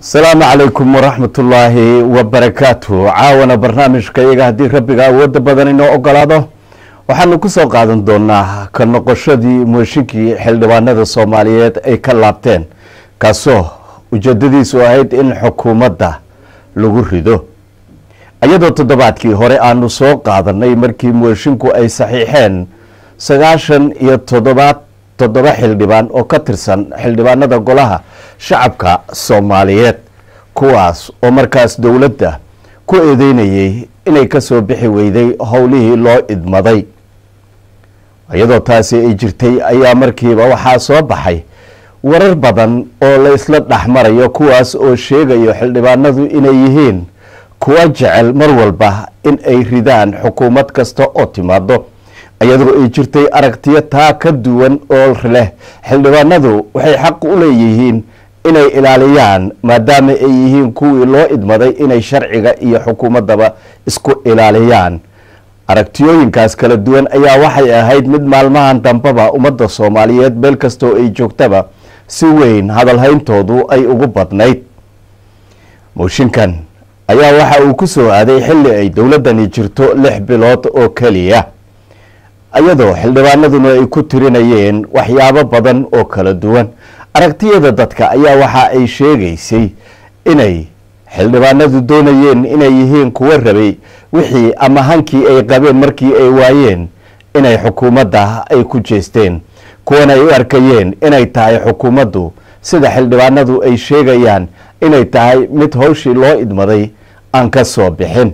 asalaamu calaykum waraxmatullaahi wabarakaatu caawana barnaamijka iyaga haddii rabbiga awoodda badan inoo ogolaado waxaanu ku soo qaadan doonaa ka noqoshadii mooshinkii xildhibaanada soomaaliyeed ay ka laabteen kaasoo ujeedadiisu ahayd in xukuumadda lagu rido iyadoo toddobaadkii hore aanu soo qaadanay markii moshinku ay saxiixeen sagaashan iyo toddobaad toddoba xildhibaan oo ka tirsan xildhibaanada golaha shacabka soomaaliyeed kuwaas oo markaas dowladda ku eedeynayay inay ka soo bixi weyday howlihii loo idmaday iyadoo taasi ay jirtay ayaa markiiba waxaa soo baxay warar badan oo la isla dhexmarayo kuwaas oo sheegayo xildhibaanadu inay yihiin kuwa jecel mar walba in ay ridaan xukuumad kasta oo timaado iyadoo ay jirtay aragtiyo taa ka duwan oo leh xildhibaanadu waxay xaq u leeyihiin inay ilaaliyaan maadaama ay yihiin kuwii loo idmaday inay sharciga iyo xukuumaddaba isku ilaaliyaan aragtiyooyinkaas kala duwan ayaa waxay ahayd mid maalmahan dambeba ummadda soomaaliyeed meel kastoo ay joogtaba si weyn hadalhayntoodu ay ugu badnayd mooshinkan ayaa waxa uu ku soo aaday xilli ay dowladdani jirto lix bilood oo keliya iyadoo xildhibaanaduna ay ku tirinayeen waxyaabo badan oo kala duwan aragtiyada dadka ayaa waxa ay sheegaysay inay xildhibaanadu doonayeen inay yihiin kuwa rabay wixii ama hankii ay qabeen markii ay waayeen inay xukuumadda ay ku jeesteen kuwana ay u arkayeen inay tahay xukuumaddu sida xildhibaanadu ay sheegayaan inay tahay mid howshii loo idmaday aan ka soo bixin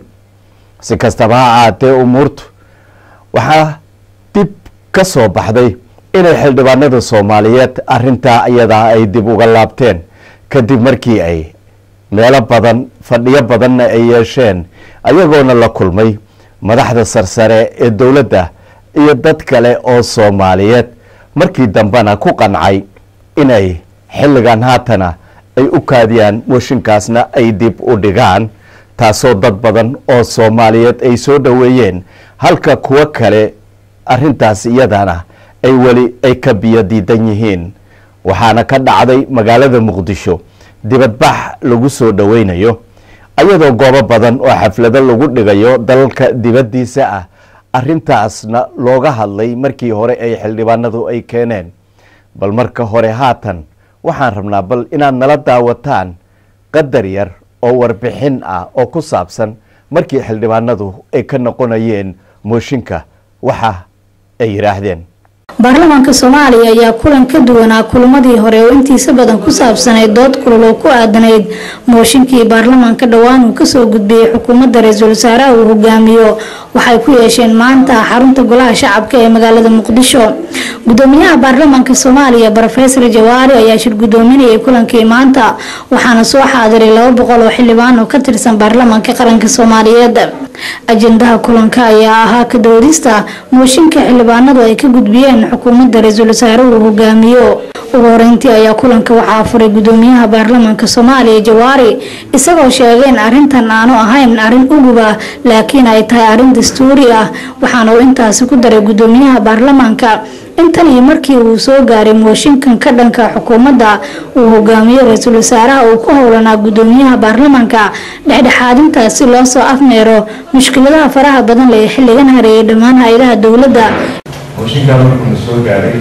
si kastaba ha ahaatee umuurtu waxaa dib ka soo baxday inay xildhibaanada soomaaliyeed arintaa iyadaa ay dib uga laabteen kadib markii ay meelo badan fadhiyo badanna ay yeesheen ayagoona la kulmay madaxda sarsare ee dowladda iyo dad kale oo soomaaliyeed markii dambena ku qancay inay xilligan haatana ay u kaadiyaan mooshinkaasna ay dib u dhigaan taasoo dad badan oo soomaaliyeed ay soo dhoweeyeen halka kuwo kale arintaas iyadana ay weli ay ka biyo diidan yihiin waxaana ka dhacday magaalada muqdisho dibadbax lagu soo dhoweynayo ayadoo goobo badan oo xaflado lagu dhigayo dalalka dibaddiisa ah arintaasna looga hadlay markii hore ay xildhibaanadu ay keeneen bal marka hore haatan waxaan rabnaa bal inaad nala daawataan qadar yar oo warbixin ah oo ku saabsan markii xildhibaanadu ay ka noqonayeen mooshinka waxa ay yidhaahdeen baarlamaanka soomaaliya ayaa kulan ka duwanaa kulamadii hore oo intiisa badan ku saabsanayd dood kulul oo ku aadanayd mooshinkii baarlamaanka dhowaan uu kasoo gudbiyey xukuumadda ra-iisul wasaaraha uu hogaamiyo waxay ku yeesheen maanta xarunta golaha shacabka ee magaalada muqdisho gudoomiyaha baarlamaanka soomaaliya rofesor jawaari ayaa shir gudoominayay kulankii maanta waxaana soo xaadiray laba boqol oo xildhibaan oo ka tirsan baarlamaanka qaranka soomaaliyeed ajendaha kulanka ayaa ahaa ka doodista mooshinka xildhibaanadu ay ka gudbiyeen xukuumadda ra-iisul wasaare uu hogaamiyo ugu horeyntii ayaa kulanka waxaa furay gudoomiyaha baarlamaanka soomaaliya jawaari isagoo sheegay in arrintan aanu ahayn arrin ugub ah laakiin ay tahay arrin dastuuri ah waxaana uu intaasi ku daray gudoomiyaha baarlamaanka intan iyo markii uu soo gaaray mooshinkan ka dhanka xukuumadda uu hogaamiyo ra-iisul wasaaraha uu ku howlanaa gudoomiyaha baarlamaanka dhexdhexaadintaas si loo soo afmeero mushkiladaha faraha badan leh ee xilligan hareeyay dhammaan hay-adaha dowladda mooshinkaa markuuna soo gaaray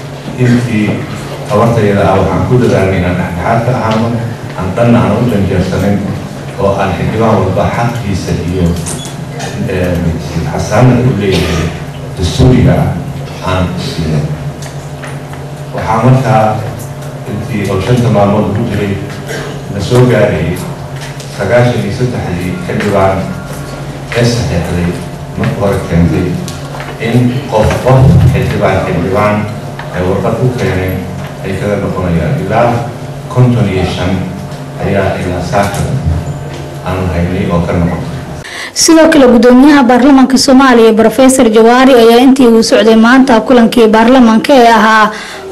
intii tabartayada ah waxaan ku dadaalnay inaan dhexdhexaad ka ahaano aan dhanna aan u janjeersanin oo aan xildhibaan walba xaqiisa iyo xasaanada u leeyahay dastuuriga ah aan siino waxaa markaa intii oo shanta maalmood ugu jiray na soo gaarayay sagaashan iyo saddexdii xildhibaan ee saxeexday marka hore keentay in qof qof xildhibaan xildhibaan ay warqad u keeneen ay kaga noqonayaan ilaa konton iyo shan ayaa ilaa saakada aanu haynay oo ka noqotay sidoo kale gudoomiyaha baarlamaanka soomaaliya rofesor jawaari ayaa intii uu socday maanta kulankii baarlamaanka ee ahaa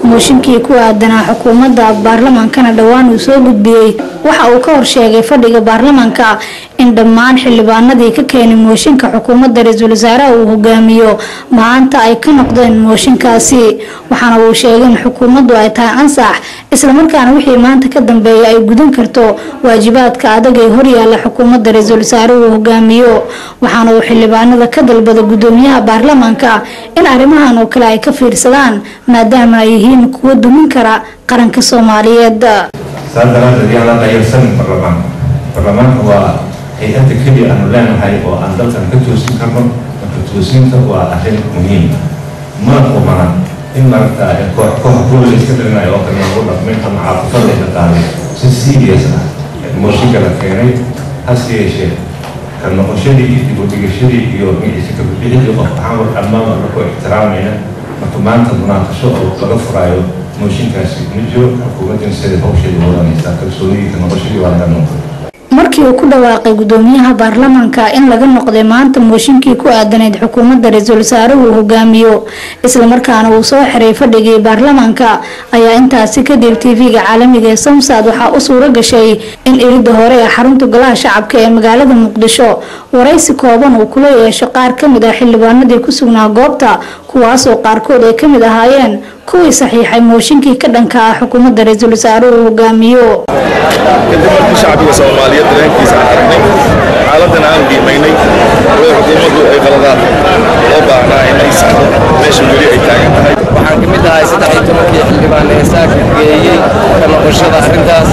mooshinkii ku aadanaa xukuumadda baarlamaankana dhowaan uu soo gudbiyey waxa uu ka horsheegay fadhiga baarlamaanka in dhammaan xildhibaanadii ka keenay mooshinka xukuumadda ra-iisul wasaaraha uu hogaamiyo maanta ay ka noqdeen mooshinkaasi waxaana uu sheegay in xukuumaddu ay tahay ansax islamarkaana wixii maanta ka dambeeya ay gudan karto waajibaadka adag ee horyaala xukuumadda ra-iisul wasaare uu hogaamiyo waxaana uu xildhibaanada ka dalbada gudoomiyaha baarlamaanka in arrimahan oo kale ay ka fiirsadaan maadaama ay yihiin kuwo dumin kara qaranka soomaaliyeed saas daraadeed yaan la dayarsanin baarlamaanka baarlamaanka waa hay-adda keliya aanu leenahay oo aan dalkan ka toosin karno marka toosinta waa arrin muhiim mana qumana in maragta koox koox kuwa la iska dhalinayo oo kale lagu dhaqmin ama caaqifada la qaaday si serious ah mooshinka la keenay hase yeeshee ka noqoshadii iyo dib u dhigashadii iyo magaciisa ka bixidii qof ahaan war dhammaan waa lagu ixtiraamayna marka maanta munaaqasho oo laga furaayo mooshinkaasi ma jiro xukuumaddina siday hawsheeda wadanaysaa kalsoonidii ka noqoshadii waa laga noqday markii uu ku dhawaaqay gudoomiyaha baarlamaanka in laga noqday maanta mooshinkii ku aadanayd xukuumadda ra-iisul wasaare uu hogaamiyo islamarkaana uu soo xiray fadhigii baarlamaanka ayaa intaasi kadib tv-ga caalamiga ee samsad waxaa u suuro gashay in iridda hore ee xarunta golaha shacabka ee magaalada muqdisho waraysi kooban uu kula yeesho qaar kamid ah xildhibaanadii ku sugnaa goobta kuwaasoo qaarkood ay kamid ahaayeen kuwii saxiixay mooshinkii ka dhanka ah xukuumadda ra-iisul wasaare uu hogaamiyo kadib markii shacbiga soomaaliyeed dareenkiisa aan aragnay xaaladdan aan qiimaynay way xukuumaddu ay qaladaad loo baahnaa inay saxdo meesha weli ay taagan tahay waxaan ka mid ahay saddex iyo tobankii xildhibaan ee saaka geeyey ka noqoshada arrintaas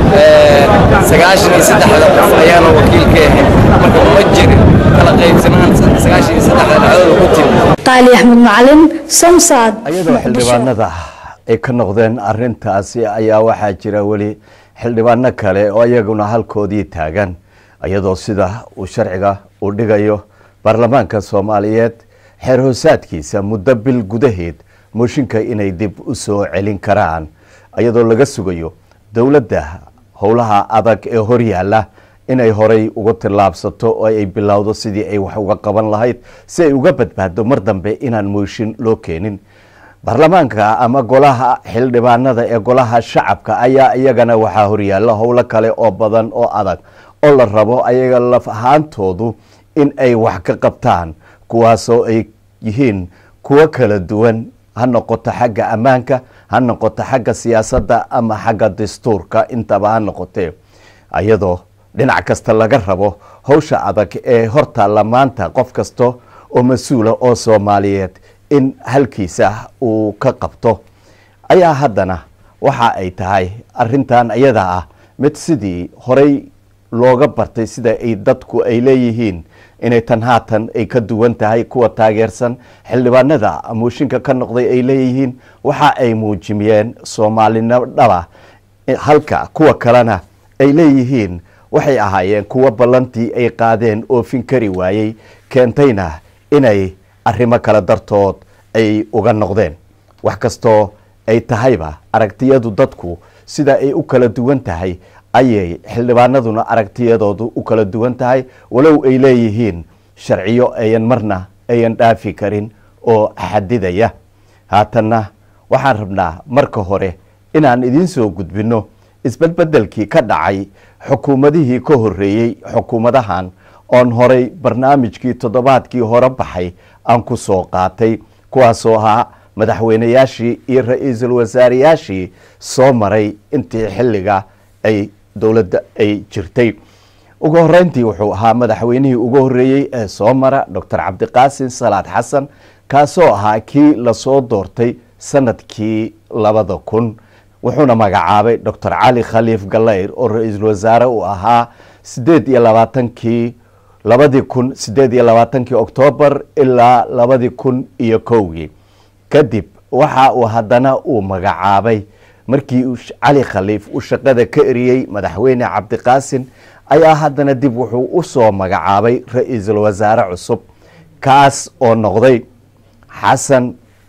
sagaashan iyo saddexda qof ayaana wakiil ka ahayn marka uma jirin kala qaybsanaan sagaashan iyo saddexda dhacdooda ku timi qaali axmed macalin samsad iyadoo xildhibaanada ay ka noqdeen arintaasi ayaa waxaa jira weli xildhibaano kale oo iyaguna halkoodii taagan iyadoo sida uu sharciga uu dhigayo baarlamaanka soomaaliyeed xeer hoosaadkiisa muddo bil gudaheed mooshinka inay dib u soo celin karaan iyadoo laga sugayo dowladda howlaha adag ee horyaala inay horay uga tillaabsato oo ay bilowdo sidii ay wax uga qaban lahayd si ay uga badbaado mar dambe inaan mooshin loo keenin baarlamaanka ama golaha xildhibaanada ee golaha shacabka ayaa iyagana waxaa horyaala howlo kale oo badan oo adag oo la rabo ayaga laf ahaantoodu in ay wax ka qabtaan kuwaasoo ay yihiin kuwo kala duwan ha noqoto xagga ammaanka ha noqoto xagga siyaasadda ama xagga dastuurka intaba ha noqotee iyadoo dhinac kasta laga rabo howsha adag ee hortaalla maanta qof kasta oo mas-uula oo soomaaliyeed in halkiisa uu ka qabto ayaa haddana waxa ay tahay arintan iyada ah mid sidii horey looga bartay sida ay dadku ay leeyihiin inay tan haatan ay ka duwan tahay kuwa taageersan xildhibaanada mooshinka ka noqday ay leeyihiin waxa ay muujimiyeen soomaalinimo dhaba halka kuwa kalena ay leeyihiin waxay ahaayeen kuwa ballantii ay qaadeen oofin kari waayey keentayna inay arrimo kale dartood ay uga noqdeen wax kastoo ay tahayba aragtiyadu dadku sida ay u kala duwan tahay ayay xildhibaanaduna aragtiyadoodu u kala duwan tahay walow ay leeyihiin sharciyo ayan marna ayan dhaafi karin oo xadidaya haatanna waxaan rabnaa marka hore inaan idiin soo gudbinno isbedbedelkii ka dhacay xukuumadihii ka horeeyey xukuumadahan oon horay barnaamijkii toddobaadkii hore baxay aan ku soo qaatay kuwaasoo ahaa madaxweyneyaashii iyo ra-iisul wasaareyaashii soo maray intii xilliga ay dowladda ay jirtay ugu horeyntii wuxuu ahaa madaxweynihii ugu horeeyey ee soo mara docor cabdiqaasim salaad xasan kaasoo ahaa kii lasoo doortay sanadkii labada kun wuxuuna magacaabay docor cali khaliif galeyr oo ra-iisul wasaare uu ahaa sideed iyo labaatankii labadii kun sideed iyo labaatankii oktoobar ilaa labadii kun iyo kowgii kadib waxa uu haddana uu magacaabay markii cali khaliif uu shaqada ka eriyey madaxweyne cabdiqaasin ayaa haddana dib wuxuu u soo magacaabay ra-iisul wasaare cusub kaas oo noqday xasan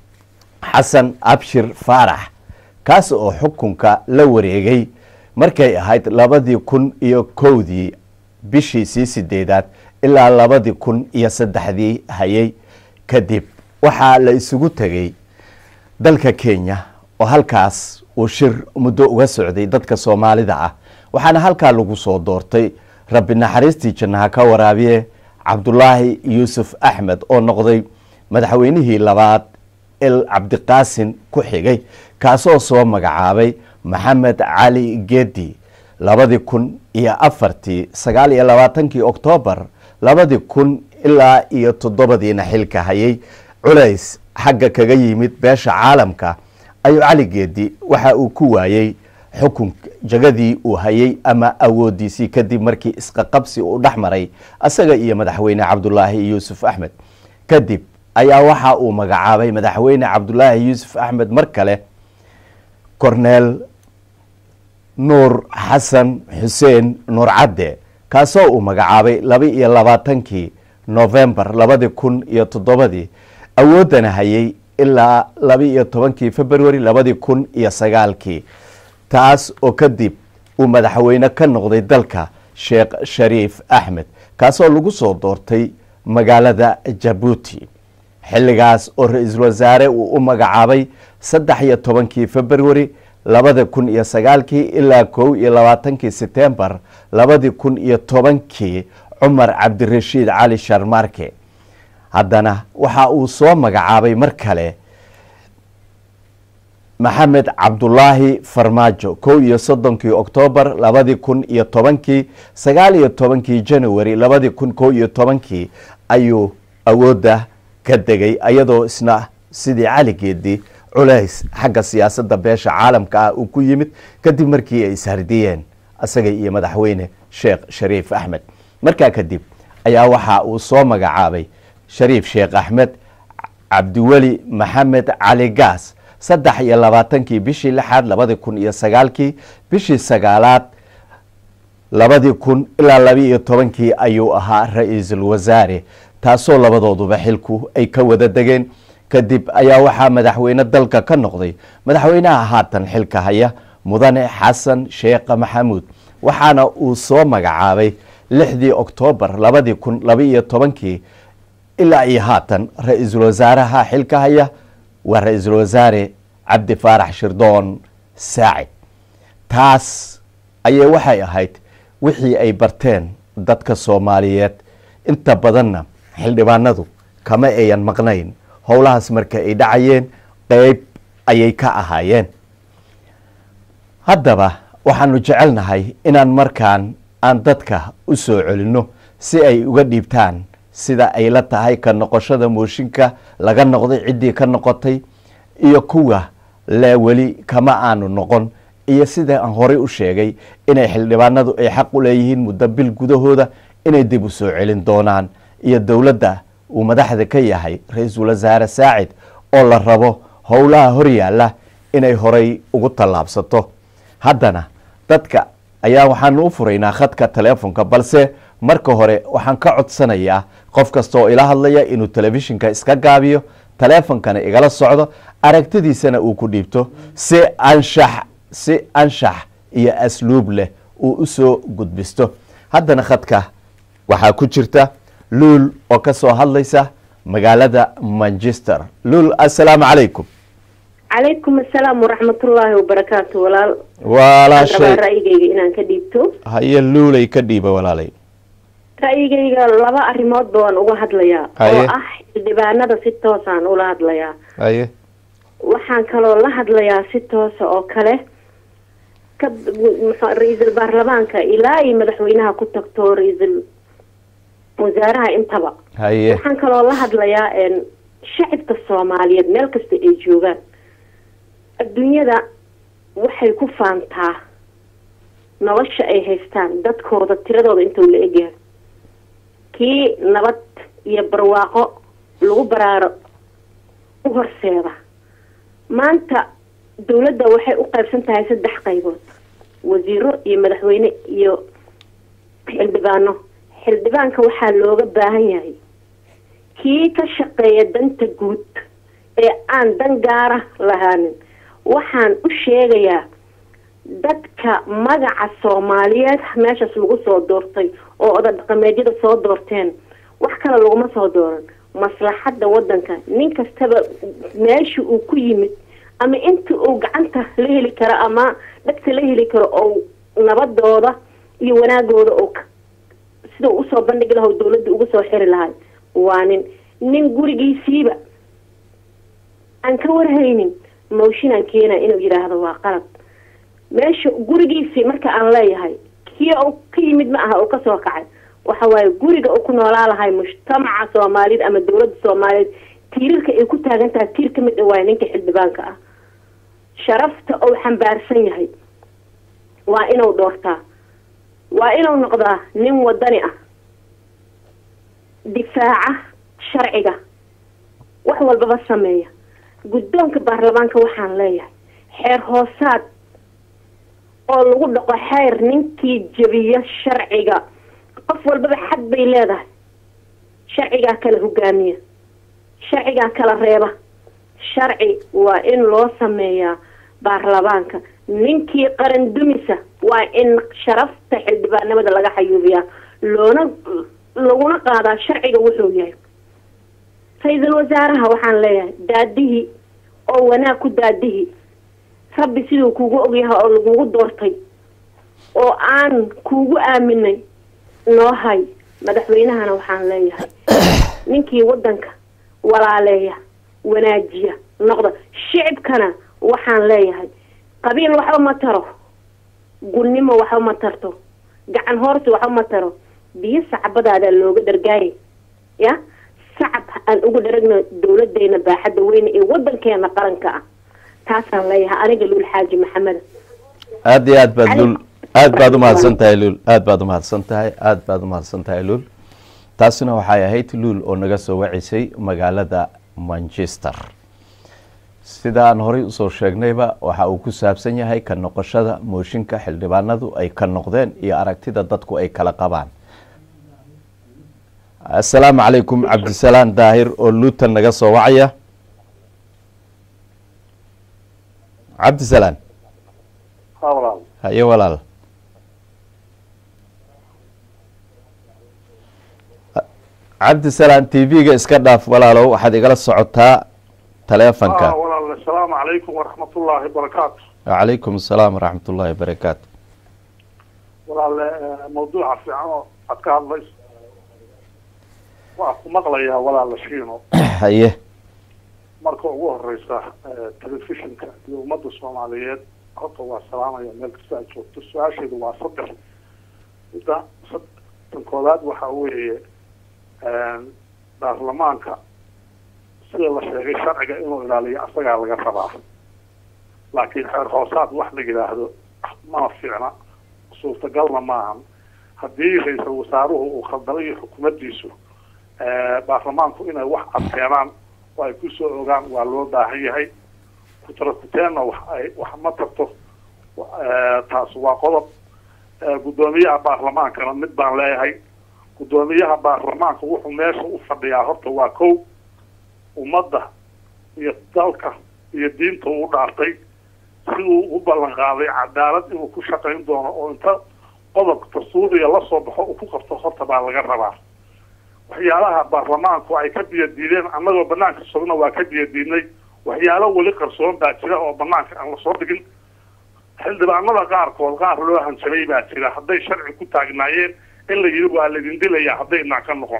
xasan abshir faarax kaas oo xukunka la wareegay markay ahayd labadii kun iyo kowdii bishiisii sideedaad ilaa labadii kun iyo saddexdii hayay kadib waxaa la isugu tegay dalka kenya oo halkaas uu shir muddo uga socday dadka soomaalida ah waxaana halkaa lagu soo doortay rabbi naxariistii jannaha ka waraabiye cabdulaahi yuusuf axmed oo noqday madaxweynihii labaad el cabdiqaasin ku xigay kaasoo soo magacaabay maxamed cali geedi labadii kun iyo afartii sagaal iyo labaatankii oktoobar labadii kun ilaa iyo toddobadiina xilka hayay culays xagga kaga yimid beesha caalamka ayuu cali geedi waxa uu ku waayey xukun jagadii uu hayay ama awoodiisii kadib markii isqaqabsi uu dhex maray asaga iyo madaxweyne cabdulaahi yuusuf axmed kadib ayaa waxa uu magacaabay madaxweyne cabdulaahi yuusuf axmed mar kale corneel nuur xasan xuseen nuur cadde kaasoo uu magacaabay laba iyo labaatankii novembar labadii kun iyo toddobadii awooddana hayay ilaa laba iyo tobankii february labadii kun iyo sagaalkii taas oo kadib uu madaxweyne ka noqday dalka sheekh shariif axmed kaasoo lagu soo doortay magaalada jabuuti xilligaas oo ra-iisul wasaare uu u magacaabay saddex iyo tobankii february labada kun iyo sagaalkii ilaa kow iyo labaatankii setembar labadii kun iyo tobankii cumar cabdirashiid cali sharmarke haddana waxa uu soo magacaabay mar kale maxamed cabdulaahi farmaajo kow iyo soddonkii oktoobar labadii kun iyo tobankii sagaal iyo tobankii january labadii kun kow iyo tobankii ayuu awoodda ka degay iyadoo isna sidii caligeedii culays xagga siyaasadda beesha caalamka ah uu ku yimid kadib markii ay ishardiyeen isaga iyo madaxweyne sheekh shariif axmed markaa kadib ayaa waxa uu soo magacaabay shariif sheekh axmed cabdiweli maxamed cali gaas saddex iyo labaatankii bishii lixaad labadii kun iyo sagaalkii bishii sagaalaad labadii kun ilaa laba iyo tobankii ayuu ahaa ra-iisul wasaare taasoo labadooduba xilku ay ka wada degeen kadib ayaa waxaa madaxweyne dalka ka noqday madaxweynaha haatan xilka haya mudane xasan sheekha maxamuud waxaana uu soo magacaabay lixdii oktoobar labadii kun laba iyo tobankii ilaa iyo haatan ra-iisul wasaaraha xilka haya waa ra-iisul wasaare cabdi faarax shirdoon saacid taas ayay waxay ahayd wixii ay barteen dadka soomaaliyeed inta badanna xildhibaanadu kama ayan maqnayn howlahaas marka ay dhacayeen qeyb ayay ka ahaayeen haddaba waxaanu jecelnahay inaan markaan aan dadka u soo celinno si ay uga dhiibtaan sida ay la tahay ka noqoshada mooshinka laga noqday ciddii ka noqotay iyo kuwa le weli kama aanu noqon iyo sida aan horey u sheegay inay xildhibaanadu ay xaq u leeyihiin muddo bil gudahooda inay dib u soo celin doonaan iyo dowladda uu madaxda ka yahay ra-iisul wasaare saacid oo la rabo howlaha horyaalla inay horay ugu tallaabsato haddana dadka ayaa waxaanu u furaynaa khadka teleefonka balse marka hore waxaan ka codsanayaa qof kasta oo ila hadlaya inuu telefishinka iska gaabiyo taleefonkana igala socdo aragtidiisana uu ku dhiibto si anshax si anshax iyo asluub leh uu u soo gudbisto haddana khadka waxaa ku jirta luul oo ka soo hadlaysa magaalada manchester luul assalaamu calaykum calaykum assalaam waraxmatullaahi wabarakaatu walaal walaashay rabaa ra'yigayga inaan ka dhiibto haye luulay ka dhiiba walaalay ra'yigayga laba arrimoodba waan uga hadlayaa Haye. oo ah xildhibaanada si toosaan ula hadlayaa haye waxaan kaloo la hadlayaa si toosa oo kale ka muxuu- ra-iisul baarlamaanka ilaa iyo madaxweynaha ku tagto ra-iisul wasaaraha intaba haye waxaan kaloo la hadlayaa een, shacibka soomaaliyeed meel kasta ay joogaan adduunyada waxay ku faantaa nolosha ay haystaan dadkooda tiradooda intuu la egyahay kii nabad iyo barwaaqo lagu baraaro u horseeda maanta dowladda waxay u qaybsan tahay saddex qaybood wasiiro iyo madaxweyne iyo xildhibaano xildhibaanka waxaa looga baahan yahay kii ka shaqeeya danta guud ee aan dan gaara lahaanin waxaan u sheegayaa dadka magaca soomaaliyeed meeshaas lagu soo doortay oo oda dhaqameedyada soo doorteen wax kale laguma soo dooran maslaxadda wadanka nin kastaba meesha uu ku yimid ama inta uu gacanta la heli karo ama dhagta la heli karo oo nabadooda iyo wanaagooda oo sida uu usoo bandhigi laha dawladda uga soo xiri lahay waa nin nin gurigiisiiba aan ka warhaynin mooshinaan keena inuu yidhaahdo waa qalad meesha gurigiisii marka aan leeyahay kii uu ka yimid ma aha oo kasoo kacay waxa waaye guriga uu ku noolaa lahay mujtamaca soomaaliyeed ama dawladda soomaaliyeed tiirarka ay ku taagan tahay tiir ka mid a waaye ninka xildhibaanka ah sharafta uu xambaarsan yahay waa inuu doortaa waa inuu noqdaa nin wadani ah difaaca sharciga wax walbaba sameeya guddoonka baarlamaanka waxaan leeyahay xeer hoosaad oo lagu dhaqo xeer ninkii jebiya sharciga qof walbaba xad bay leedahay sharcigaa kala hogaamiya sharcigaa kala reeba sharci waa in loo sameeyaa baarlamaanka ninkii qaran dumisa waa in sharafta xildhibaanimada laga xayuubiyaa loona laguna qaadaa sharciga wuxuu yahay ra-iisul wasaaraha waxaan leeyahay daadihii oo wanaag ku daadihi rabbi siduu kugu ogyahay oo lagugu doortay oo aan kuugu aaminay noo hay madaxweynahana waxaan leeyahay ninkii wadanka walaaleeya wanaajiya noqda shicibkana waxaan leeyahay qabiil waxba ma taro gulnimo waxba ma tarto gacan hoorsi waxba ma taro biyo sacbadaada looga dhargaayay ya sacab aan ugu dharagno dawladeena baaxadda weyne ee wadankeena qaranka ah taasaan leeyahay aniga luul xaaji maxamed aada iyo aad baad luul aad baad umahadsan tahay luul aad baad umahadsan tahay aad baad umahadsan tahay luul taasina waxay ahayd luul oo naga soo wacisay magaalada manchester sidaan horey usoo sheegnayba waxa uu ku saabsan yahay ka noqoshada mooshinka xildhibaanadu ay ka noqdeen iyo aragtida dadku ay kala qabaan assalaamu calaykum cabdisalaan daahir oo luutan naga soo wacaya cabdisalaan haye walaal cabdisalaan t v-ga iska dhaaf walaalow waxaad igala socotaa taleefonka walaal assalaamu calaykum waraxmatullaahi wabarakaatu wacalaykum asalaam waraxmat ullaahi wabarakaatu walaal mawduuca fiican oo aad ka hadlayso waa ku maqlayaa walaala shiino haye marka ugu horeysa telefishinka iyo ummadda soomaaliyeed horta waa salaamaya meel kasta aad joogto su-aasheedu waa saddex midda tan koowaad waxa weeye baarlamaanka sida la sheegay sharciga inuu ilaaliyo asagaa laga rabaa laakiin xeer hoosaad wax la yidhaahdo mana fiicna suurtagalna maahan haddii ra-iisal wasaaruhu uu khaldamayo xukuumaddiisu baarlamaanku inay wax adkeenaan oo ay kusoo ogaan waa loo baahan yahay kutarakuteenna wax ay wax ma tarto taas waa qodob guddoomiyaha baarlamaankana mid baan leeyahay guddoomiyaha baarlamaanka wuxuu meesha u fadhiyaa horta waa kow ummadda iyo dalka iyo diinta uu dhaartay siduu u ballan qaaday cadaalad inuu ku shaqayn doono oo inta qodobka dastuuriga lasoo baxo uu ku qabto horta baa laga rabaa waxyaalaha baarlamaanku ay ka biyadiideen annagoo banaanka sogna waa ka biyadiidnay waxyaalo weli qarsoon baa jira oo banaanka aan lasoo dhigin xildhibaanada qaarkood qaar loo hanjabay baa jira hadday sharci ku taagnaayeen in la yidhi waa laydin dilayaa haddaynaan ka noqon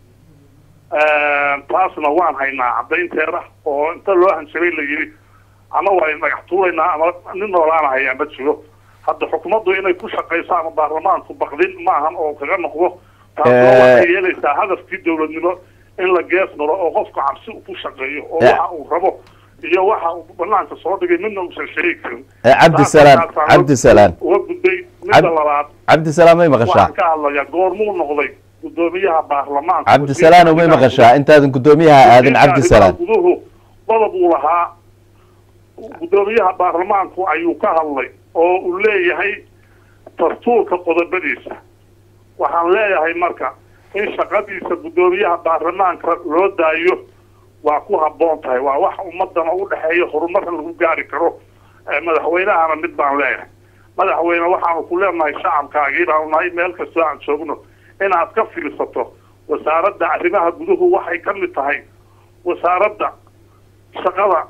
taasna waan haynaa caddaynteeda oo inta loo hanjabay la yidhi ama waa dhagax tuuraynaa ama nin noolaana hayaa ma jiro hadda xukuumaddu inay ku shaqayso ama baarlamaanku bakdin maahan oo kaga noqdo taasoo waxay yeelaysaa hadafkii dawladnimo in la gees maro oo qofku cabsi ku shaqeeyo oo waxa uu rabo iyo waxa uu banaanka soo dhigay midna uusan sheegi karin cabdisalaan cabdisalaan uga gudbay midda labaad cabdisalaan may maqashaa waxaan ka hadlayaa goormuu noqday guddoomiyaha baarlamaanka cabdisalaan may maqashaa intaadan guddoomiyaha aadin cabdisalaan guduhu qodob uu lahaa guddoomiyaha baarlamaanku ayuu ka hadlay oo uu leeyahay dastuurka qodobadiisa waxaan leeyahay marka in shaqadiisa guddoomiyaha baarlamaanka loo daayo waa ku habboon tahay waa wax ummadana u dhexeeya horumarna lagu gaari karo madaxweynahana mid baan leeyahay madaxweyne waxaanu ku leenahay shacabkaagii baanu nahay meel kastoo aan joogno inaad ka fiirsato wasaaradda arrimaha guduhu waxay ka mid tahay wasaaradda shaqada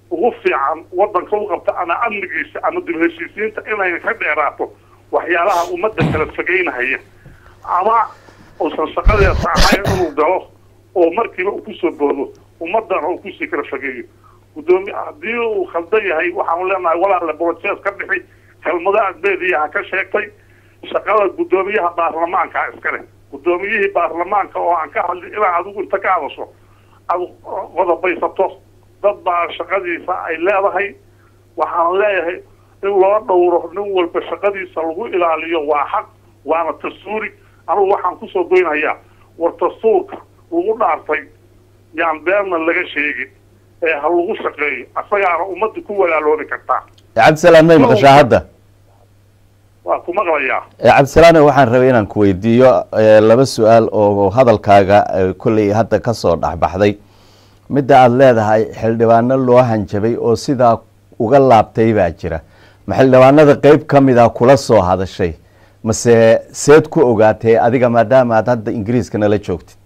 ugu fiican wadanka u qabta ama amnigiisa ama dib heshiisiinta inay ka dheeraato waxyaalaha ummadda kala fogeynahaya ama uusan shaqadeesa ahayn inuu galo oo markiiba uu kusoo boodo ummadana uu kusii kala fogeeyo gudoomi haddii uu khaldan yahay waxaanu leenahay walaale broces ka bixi kelmado adbeediya ha ka sheegtay shaqada guddoomiyaha baarlamaanka iskale guddoomiyihii baarlamaanka oo aan ka hadlin ilaa adigu inta ka hadasho aad qodobaysato dad baa shaqadiisa ay leedahay waxaan leeyahay in loo dhowro nin walba shaqadiisa lagu ilaaliyo waa xaq waana dastuuri anugu waxaan kusoo goynhayaa war dastuurka lagu dhaartay yaan beenna laga sheegin ee ha lagu shaqeeyo asagaana ummadda ku walaaloobi kartaa cabdisalaan may maqashaa hadda waa ku maqlayaa cabdisalaane waxaan rabay inaan ku weydiiyo eh, laba su-aal oo hadalkaaga eh, kolley hadda kasoo dhexbaxday midda aada leedahay xildhibaano loo hanjabay oo sidaa uga laabtay baa jira ma xildhibaanada qeyb ka mid a kula soo hadashay mase seed ku ogaatay adiga maadaama aad hadda ingiriiska nala joogtid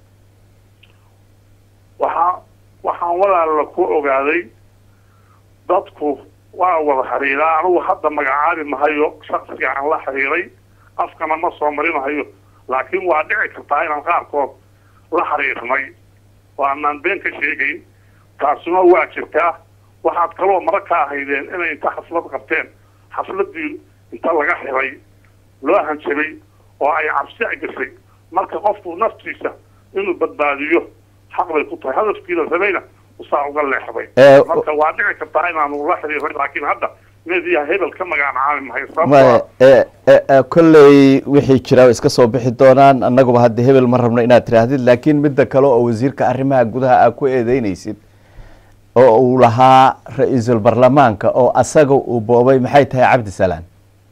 waxaa waxaan walaala ku ogaaday dadku waa wada xiriiraa anugu hadda magacaabi mahayo shaksiga aan la xiriiray afkana ma soo marinahayo laakiin waa dhici kartaa inaan qaarkood la xiriirnay oo aanaan been ka sheegayn taasuna waa jirtaa waxaad kaloo mara ka ahaydeen inay inta xaflad qabteen xafladii inta laga xiray loo hanjabay oo ay cabsi ay gashay marka qofku naftiisa inuu badbaadiyo xaq bay ku tahay hadafkiila rabayna usaa uga leexday Eh, marka waa dhici kartaa inaanu la xiriiray laakiin hadda meediya hebel ka magacaabi mahay ma sababtoo eh, eh, eh, kolley wixii jira way iska soo bixi doonaan annaguba hadda hebel ma rabno inaad tiraahdid laakiin midda kale oo wasiirka arrimaha gudaha aad ku eedeynaysid oo uu lahaa ra-iisul baarlamaanka oo asaga uu boobay maxay tahay cabdisalaan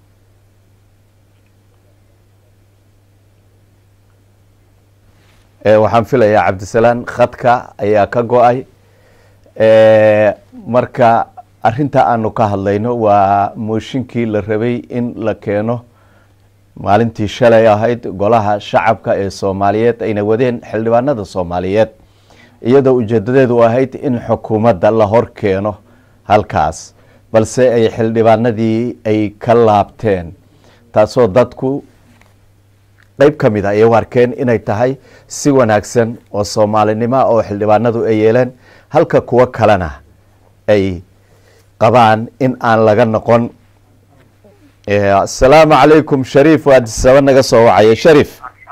Eh, waxaan filayaa cabdisalaan khadka ayaa ka go-ay Eh, marka arinta aanu ka hadlayno waa mooshinkii la rabay in la keeno maalintii shalay ahayd golaha shacabka ee soomaaliyeed ayna wadeen xildhibaanada soomaaliyeed iyadoo ujeedadeedu ahayd in xukuumadda la hor keeno halkaas balse ay xildhibaanadii ay ka laabteen taasoo dadku qeyb ka mid a ay u arkeen inay tahay si wanaagsan oo soomaalinimo oo xildhibaanadu ay yeeleen halka kuwo kalena ay qabaan in aan laga noqon Eh, asalaamu calaykum shariif waa disaba naga soo wacaya sharif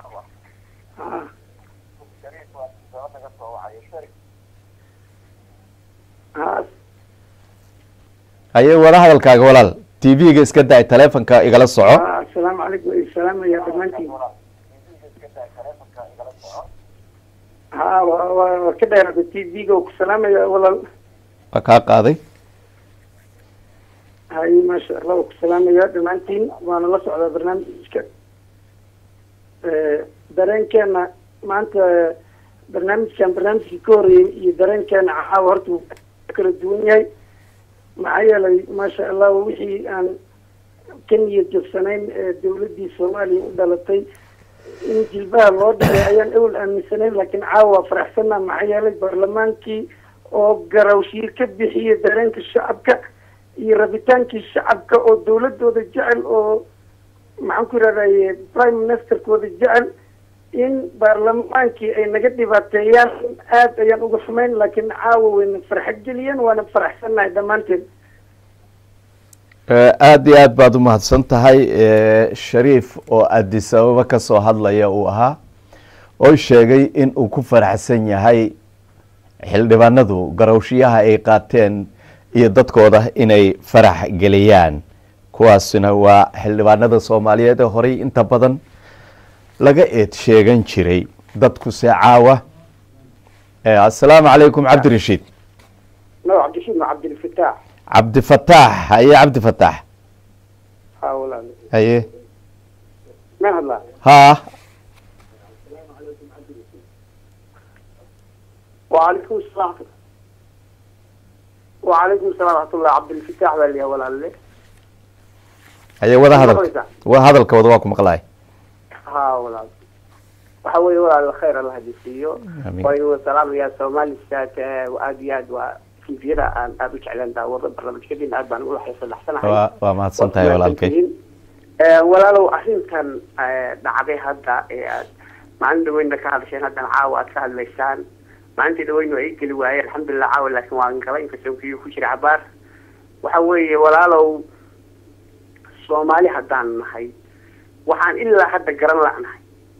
haye wada hadalkaaga walaal t v-ga iska da taleefonka igala soco asalaamu calaykum salaam ya dhammaantiin ha wa- wa- waa ka dheerada t v-ga oo ku salaamaya walaal waa kaa qaaday hay maasha allah waa ku salaamaya dhammaantiin waana la socdaa barnaamijka dareenkeena maanta barnaamijkan barnaamijkii ka horeeyey iyo dareenkeena caawa horta wuu kala duwan yahay maxaa yeelay maasha allah wixii aan ka niyad jabsanayn ee dawladdii soomaaliya u dhalatay in jilbaha loo dhigay ayaan ewel aaminsanayn laakiin caawa waa faraxsanaa maxaa yeelay baarlamaankii oo garawshiir ka bixiyay dareenka shacabka iyo rabitaankii shacabka oo dawladooda jecel oo maxaan ku yidhahdaye prime ministerkooda jecel in baarlamaankii ay naga dhibaateeyaan aad ayaan uga xumayn laakiin caawa wayna farxad geliyeen waana faraxsannahay dhammaanteen Eh, aada iyo aad baad u mahadsan tahay Eh, shariif oo addis ababa ka soo hadlaya uu ahaa oo sheegay in uu ku faraxsan yahay xildhibaanadu garowshiyaha ay qaateen iyo dadkooda inay farax geliyaan kuwaasina waa xildhibaanada soomaaliyeed ee horey inta badan laga eed sheegan jiray dadkuse caawa Eh, asalaamu calaykum cabdirashiid no cabdishiid ma cabdilfataax cabdifataax haye cabdifataax ha walaal haye ma hadlaa ha وعليكم السلام وعليكم السلام ورحمة الله عبد الفتاح بالي ولا اللي haye wada hadal maqlaysaa? wa hadalkooda waa ku maqlaay ها ولا waxa weeye walaal khayr allah hadiisiiyo Amiin. waayo salaam ya Soomaali staat aad iyo aad waa tviyada aan aada u jeclaan daawada barnaamijkadiina aad baan uga xiisadaxsanahay waa waa mahadsan tahay walaalkay walaalow arrintan dhacday hadda ee aad maalin dhaweyna ka hadasheen haddana caawa aad ka hadlaysaan maalintii dhaweyna ay geli waayeen alxamdulilah caawa laakiin waan galay inkastoo kiyuu ku jira cabaar waxa weeye walaalow soomaali haddaan nahay waxaan ilaa hadda garan la'nahay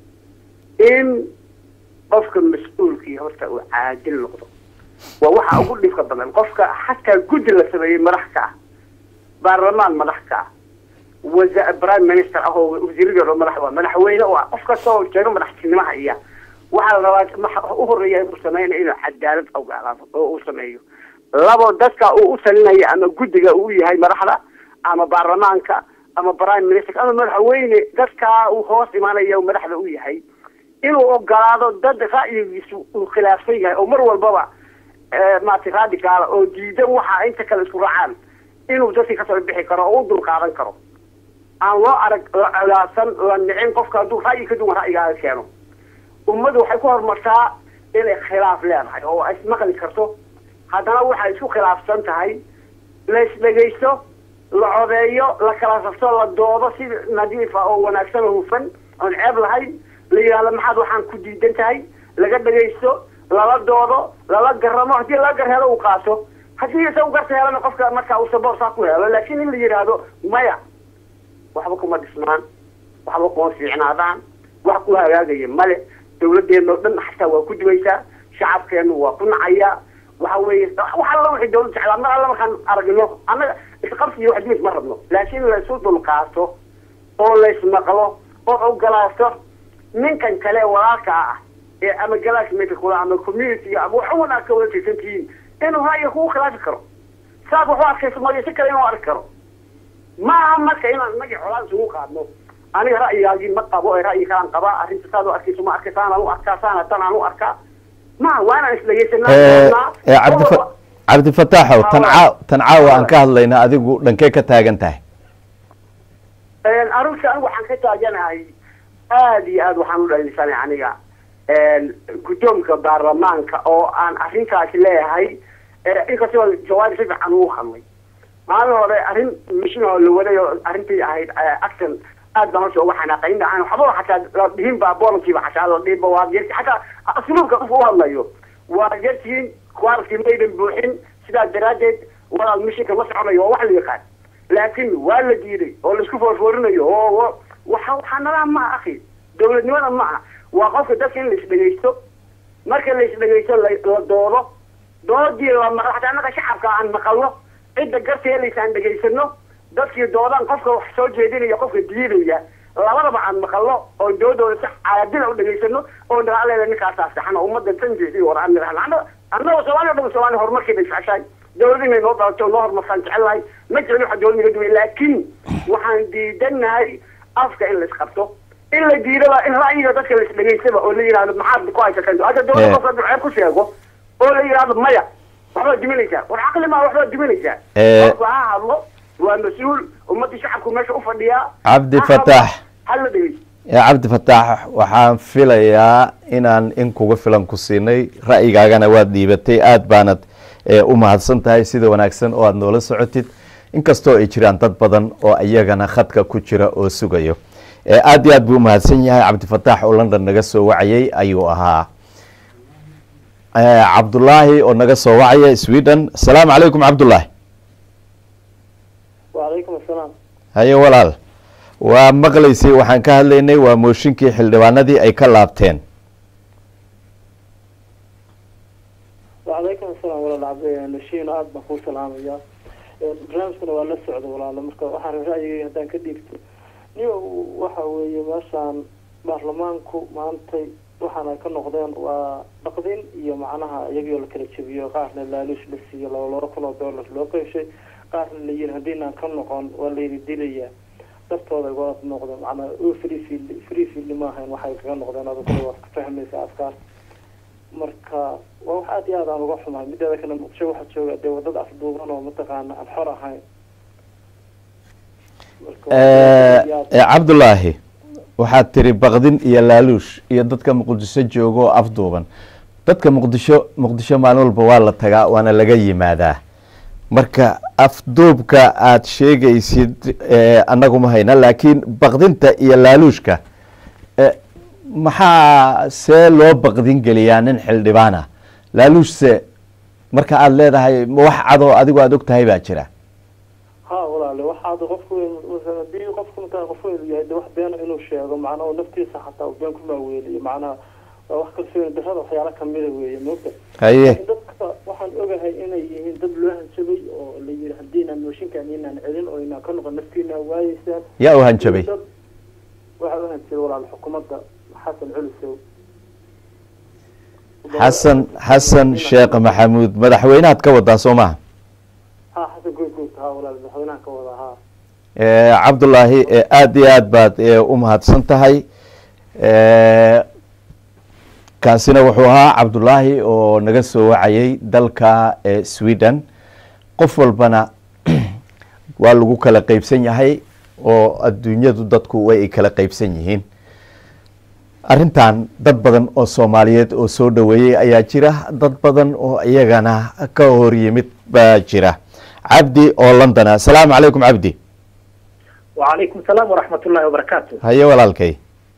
in qofka mas-uulkii horta uu caadil noqdo waa waxa ugu dhibka badan qofka xataa guddi la sameeyey madax ka ah baarlamaan madax ka ah wasa prime minister ah oo wasiiradii oo madax waa madaxweyne oo ah qof kastoo jeego madaxtinimaha iya waxaa la rabaa waxa u horeeya uu sameynaya inuu cadaalad ogaalaado oo uu sameeyo labo dadka uu u talinaya ama guddiga uu yahay madaxda ama baarlamaanka ama prime minister ama madaxweyne dadkaa uu hoos imaanaya madaxda u yahay inuu ogolaado dad ra'yigiisu uu khilaafsan yahay oo mar walbaba maaragtay radicaala oo diidan waxa inta kale isku raacaan inuu dadkii kasoo bixi karo oo u dulqaadan karo aan loo arag la colaasan la nicin qofka hadduu ra'yi ka duwan ra'yigaaga keeno ummaddu waxay ku horumartaa inay khilaaf leedahay oo ay ismaqli karto haddana waxay isku khilaafsan tahay la isdhegaysto la codeeyo la kala safto la doodo si nadiif ah oo wanaagsan oo hufan oon ceeb lahayn la yidhahdo maxaad waxaan ku diidan tahay laga dhegaysto lala doodo lala garamo haddii laga gar helo uu qaato haddii isagu garta helana qofka marka uu saboor saa ku helo laakiin in la yidhaahdo maya waxba kuma dhismaan waxba kuma fiicnaadaan wax ku hagaagaya male dawladeena oo dhan xataa waa ku dubaysaa shacabkeenu waa ku nacayaa waxa weeye wax alla wixii dawlad jeclaa mar alla markaan aragno annaga isqabsi iyo wax dimis ma rabno laakiin laysu dulqaato oo laysmaqlo oo ogolaato ninkan kale walaalka ah ee ama galaasmeka kula ama community ama wax wanaag ka wada tirsan tihiin inuu ra'yiga kugu khilaafi karo saas wax u arkayso mooye si kale inuu arki karo ma aha marka inaan inagii xolaan isugu qaadno aniga ra'yigaagii ma qabo ee ra'yi kalaan qabaa arrinta saad u arkayso ma arka saanaan u arkaa saana tan aan u arkaa ma waa inaan isdhegeysanaa cabdifa cabdifataaxow tan caa tan caawa aan ka hadlayna adigu dhankee ka taagan tahay arrinta anigu waxaan ka taaganahay aada iyo aad waxaan u dhalisanay aniga guddoomka baarlamaanka oo aan arrintaasi leeyahay inkastoo jawaari si fiican ugu hadlay maalin hore arrin mishin oo la waday oo arrintii ahayd action aad baan horta uga xanaaqay in aan waxba xataa dhihin baa bolankiiba xataa la dhihinba waa jerti xataa asluubka qofka u hadlayo waa jertiin quality maydan buuxin sidaa daraaddeed walaal mishinka ma soconayo waa wax la yaqaan laakiin waa la diiday oo laisku foorfoorinayo oo waxa waxaa nadaam maaha akhi dawladnimada ma aha waa qofka dadka in la isdhegaysto marka la isdhegaysto la doodo doodii la maqlo xataa annaga shacabka aan maqalno cidda garta helaysa aan dhegaysano dadkii doodaan qofka wax soo jeedinaya qofka diidaya labadaba aan maqalno oo doodooda si caadila u dhegaysano oo nalaaleeda ninkaasaa saxan oo ummadda tanjeesi war aan nidhahno annaga soomaaliya dhan soomaaliya horumarkeeda isceshahay dawlad inay noo dhalato noo horumarsaan jecelahay ma jecli waxa dawlad naga duway laakiin waxaan diidanahay afka in la isqabto in la diidaba in ra'yiga dadka la isdhegaystaba oo la yidhahdo maxaad ku haysateen hadda dawlad qofka duceeb ku sheego oo la yidhahdo maya waxbaad diminaysaa war caqli maa waxbaad diminaysaa qofka ha hadlo waa mas-uul ummadii shacabku meesha u fadhiyaa cabdi fataax hala dhegeysto cabdi fataax waxaan filayaa inaan in kuga filan ku siinay ra'yigaagana waad dhiibatay aad baanad u mahadsan tahay sida wanaagsan oo aad noola socotid inkastoo ay jiraan dad badan oo iyagana khadka ku jira oo sugayo aad iyo aad buu umahadsan yahay cabdifataax oo london naga soo wacayay ayuu ahaa cabdullaahi oo naga soo wacaya sweden asalaamu calaykum cabdullaahi wacalaykum asalaam haye walaal waa maqlaysay waxaan ka hadlaynay waa mooshinkii xildhibaanadii ay ka laabteen wacalaykum asalaam walaal cabdi nashiin aada baan kuu salaamaya barnaamijkana waa la socda walaalo marka waxaan ra'yigay haddaan ka dhiibto niyo waxa weeye meeshaan baarlamaanku maantay waxaana ka noqdeen waa dhaqdin iyo macnaha iyagoo la kala jebiyo qaarna laaluush la siiyo laba laba kun oo dollar loo qeyshay qaarna la yiri haddiinaan ka noqon waa layni dilayaa dartooda waa noqdeen macnaa free field free field maahayn waxay kaga noqdeen adoo kale waad ka fahmaysa afkaar marka waa wax aada iyo aad aan uga xumahay mideeda kale muqdisho waxaa jooga dee wadada afduuban oo mataqaana aan xor ahayn cabdullaahi waxaad tiri bakdin iyo laaluush iyo dadka muqdisho jooga oo afduuban dadka muqdisho muqdisho maalin walba waa la tagaa waana laga yimaadaa marka afduubka aad sheegaysid eh, annagu ma hayna laakiin baqdinta iyo laaluushka eh, maxaa see loo baqdin geliyaa nin xildhibaana laaluushse marka aada leedahay ma wax cadoo adigu aada og tahay baa jira ha walaale waxaad qofku haddii qofku intaa qof weyn yahay de wax beena inuu sheego macnaha oo naftiisa xataa uu been ku maaweeliyo macnaha waa wax kalsooni darrada waxyaala kamida weeye moogta haye laakiin dadka waxaan ogahay inay yihiin dad loo hanjabay oo la yidhi haddiinaan mooshinkaan inaan celin oo inaan ka noqon naftiinaa waayeysaan yaa u hanjabay Dad- waxaa u hanjabay walaal xukuumadda xasan culisow xasan xasan sheekh maxamuud madaxweynahaad ka wadaa soo maha ha xasan goygoyd ha walaal madaxweynaha ka wada ha Eh, cabdulaahi eh, aada iyo aad baad eh, u mahadsan tahay Eh, kaasina wuxuu ahaa cabdulaahi oo naga soo wacayay dalka eh, sweden qof walbana waa lagu kala qeybsan yahay oo adduunyadu dadku way ay kala qeybsan yihiin arrintan dad badan oo soomaaliyeed oo soo dhoweeyey ayaa jira dad badan oo iyagana ka hor yimid baa jira cabdi oo london ah asalaamu calaykum cabdi وعليكم السلام ورحمة الله وبركاته haye walaalkay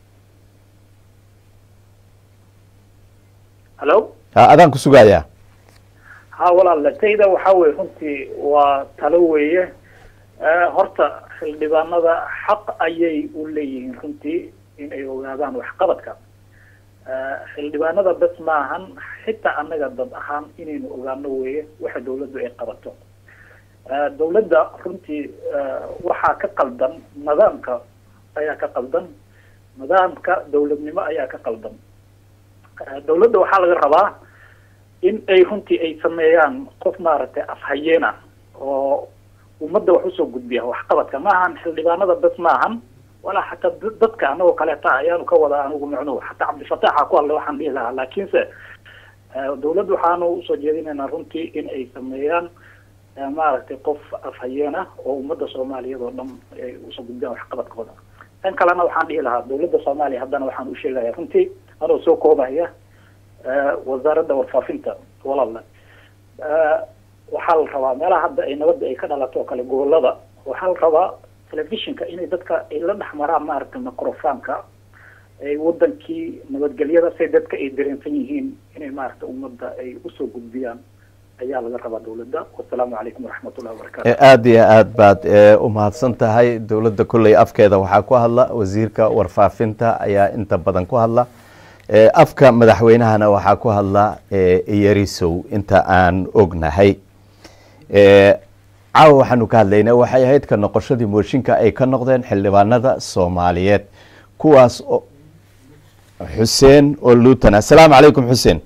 هلو ha adaan ku sugayaa ها والله تيدا وحاوي runtii waa talo weeye Eh, horta xildhibaanada xaq ayay u leeyihiin runtii in ay ogaadaan waxqabadka Eh, xildhibaanada bes maahan xitaa annaga dad ahaan inaynu ogaano weeye waxa dawladdu ay qabato Eh, dawladda runtii eh, waxaa ka qaldan nidaamka ayaa ka qaldan nidaamka dawladnimo ayaa ka qaldan Eh, dawladda waxaa laga rabaa in ay runtii ay sameeyaan qof maaragtay afhayeena oo ummadda wax usoo gudbiya waxqabadka maahan xildhibaanada bes maahan walaa xataa dad- dadka anagoo kaleeta ayaanu ka wada anigu micnuhu xataa cabdifataxa ku hadle waxaan dhihi lahaa laakiinse eh, dawladda waxaanu usoo jeedinaynaa runtii in ay sameeyaan eh, maaragtay qof afhayeena oo ummadda soomaaliyeed oo dhan ay usoo gudbiyaan waxqabadkooda tan kalena waxaan dhihi lahaa dawladda soomaaliya haddana waxaan u sheegaya runtii anoo soo koobaya eh, wasaaradda warfaafinta walaala Eh, waxaa la rabaa meelaha hadda ay nabadda ay ka dhalato oo kale gobolada waxaa la rabaa telefishinka inay dadka ay la dhex maraan maaragtay microfonka ay wadankii nabadgelyada say dadka ay dareensan yihiin inay maaragtay ummadda ay usoo gudbiyaan ayaa laga rabaa dawladda wasalaamu calaykum waraxmatullahi wabarakatu Eh, aada iyo aad baad eh, u mahadsan tahay dowladda kolley afkeeda waxaa ku hadla wasiirka warfaafinta ayaa inta badan ku hadla Eh, afka madaxweynahana waxaa ku hadla eh, yarisow inta aan ognahay Eh, caawa waxaanu ka hadlaynaa waxay ahayd ka noqoshadii mooshinka ay ka noqdeen xildhibaanada soomaaliyeed kuwaas oo xuseen oo luutan asalaamu calaykum xuseen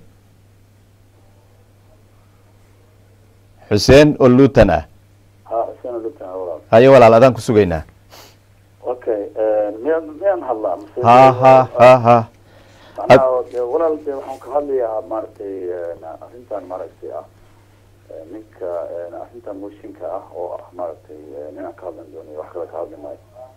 xuseen oo luutan ah ha xuseen lutan walaal haye walaal adaan ku sugaynaa okay miyaan miyaan hadlaa mise ha ha ha ha macnaha dee walaal dee waxaan ka hadlayaa maaragtay arrintan maaragtay ah eh, ninka eh, arrintan mooshinka ah oo ah maaragtay eh, ninaan ka hadlan doonayo wax kale ka hadli maayo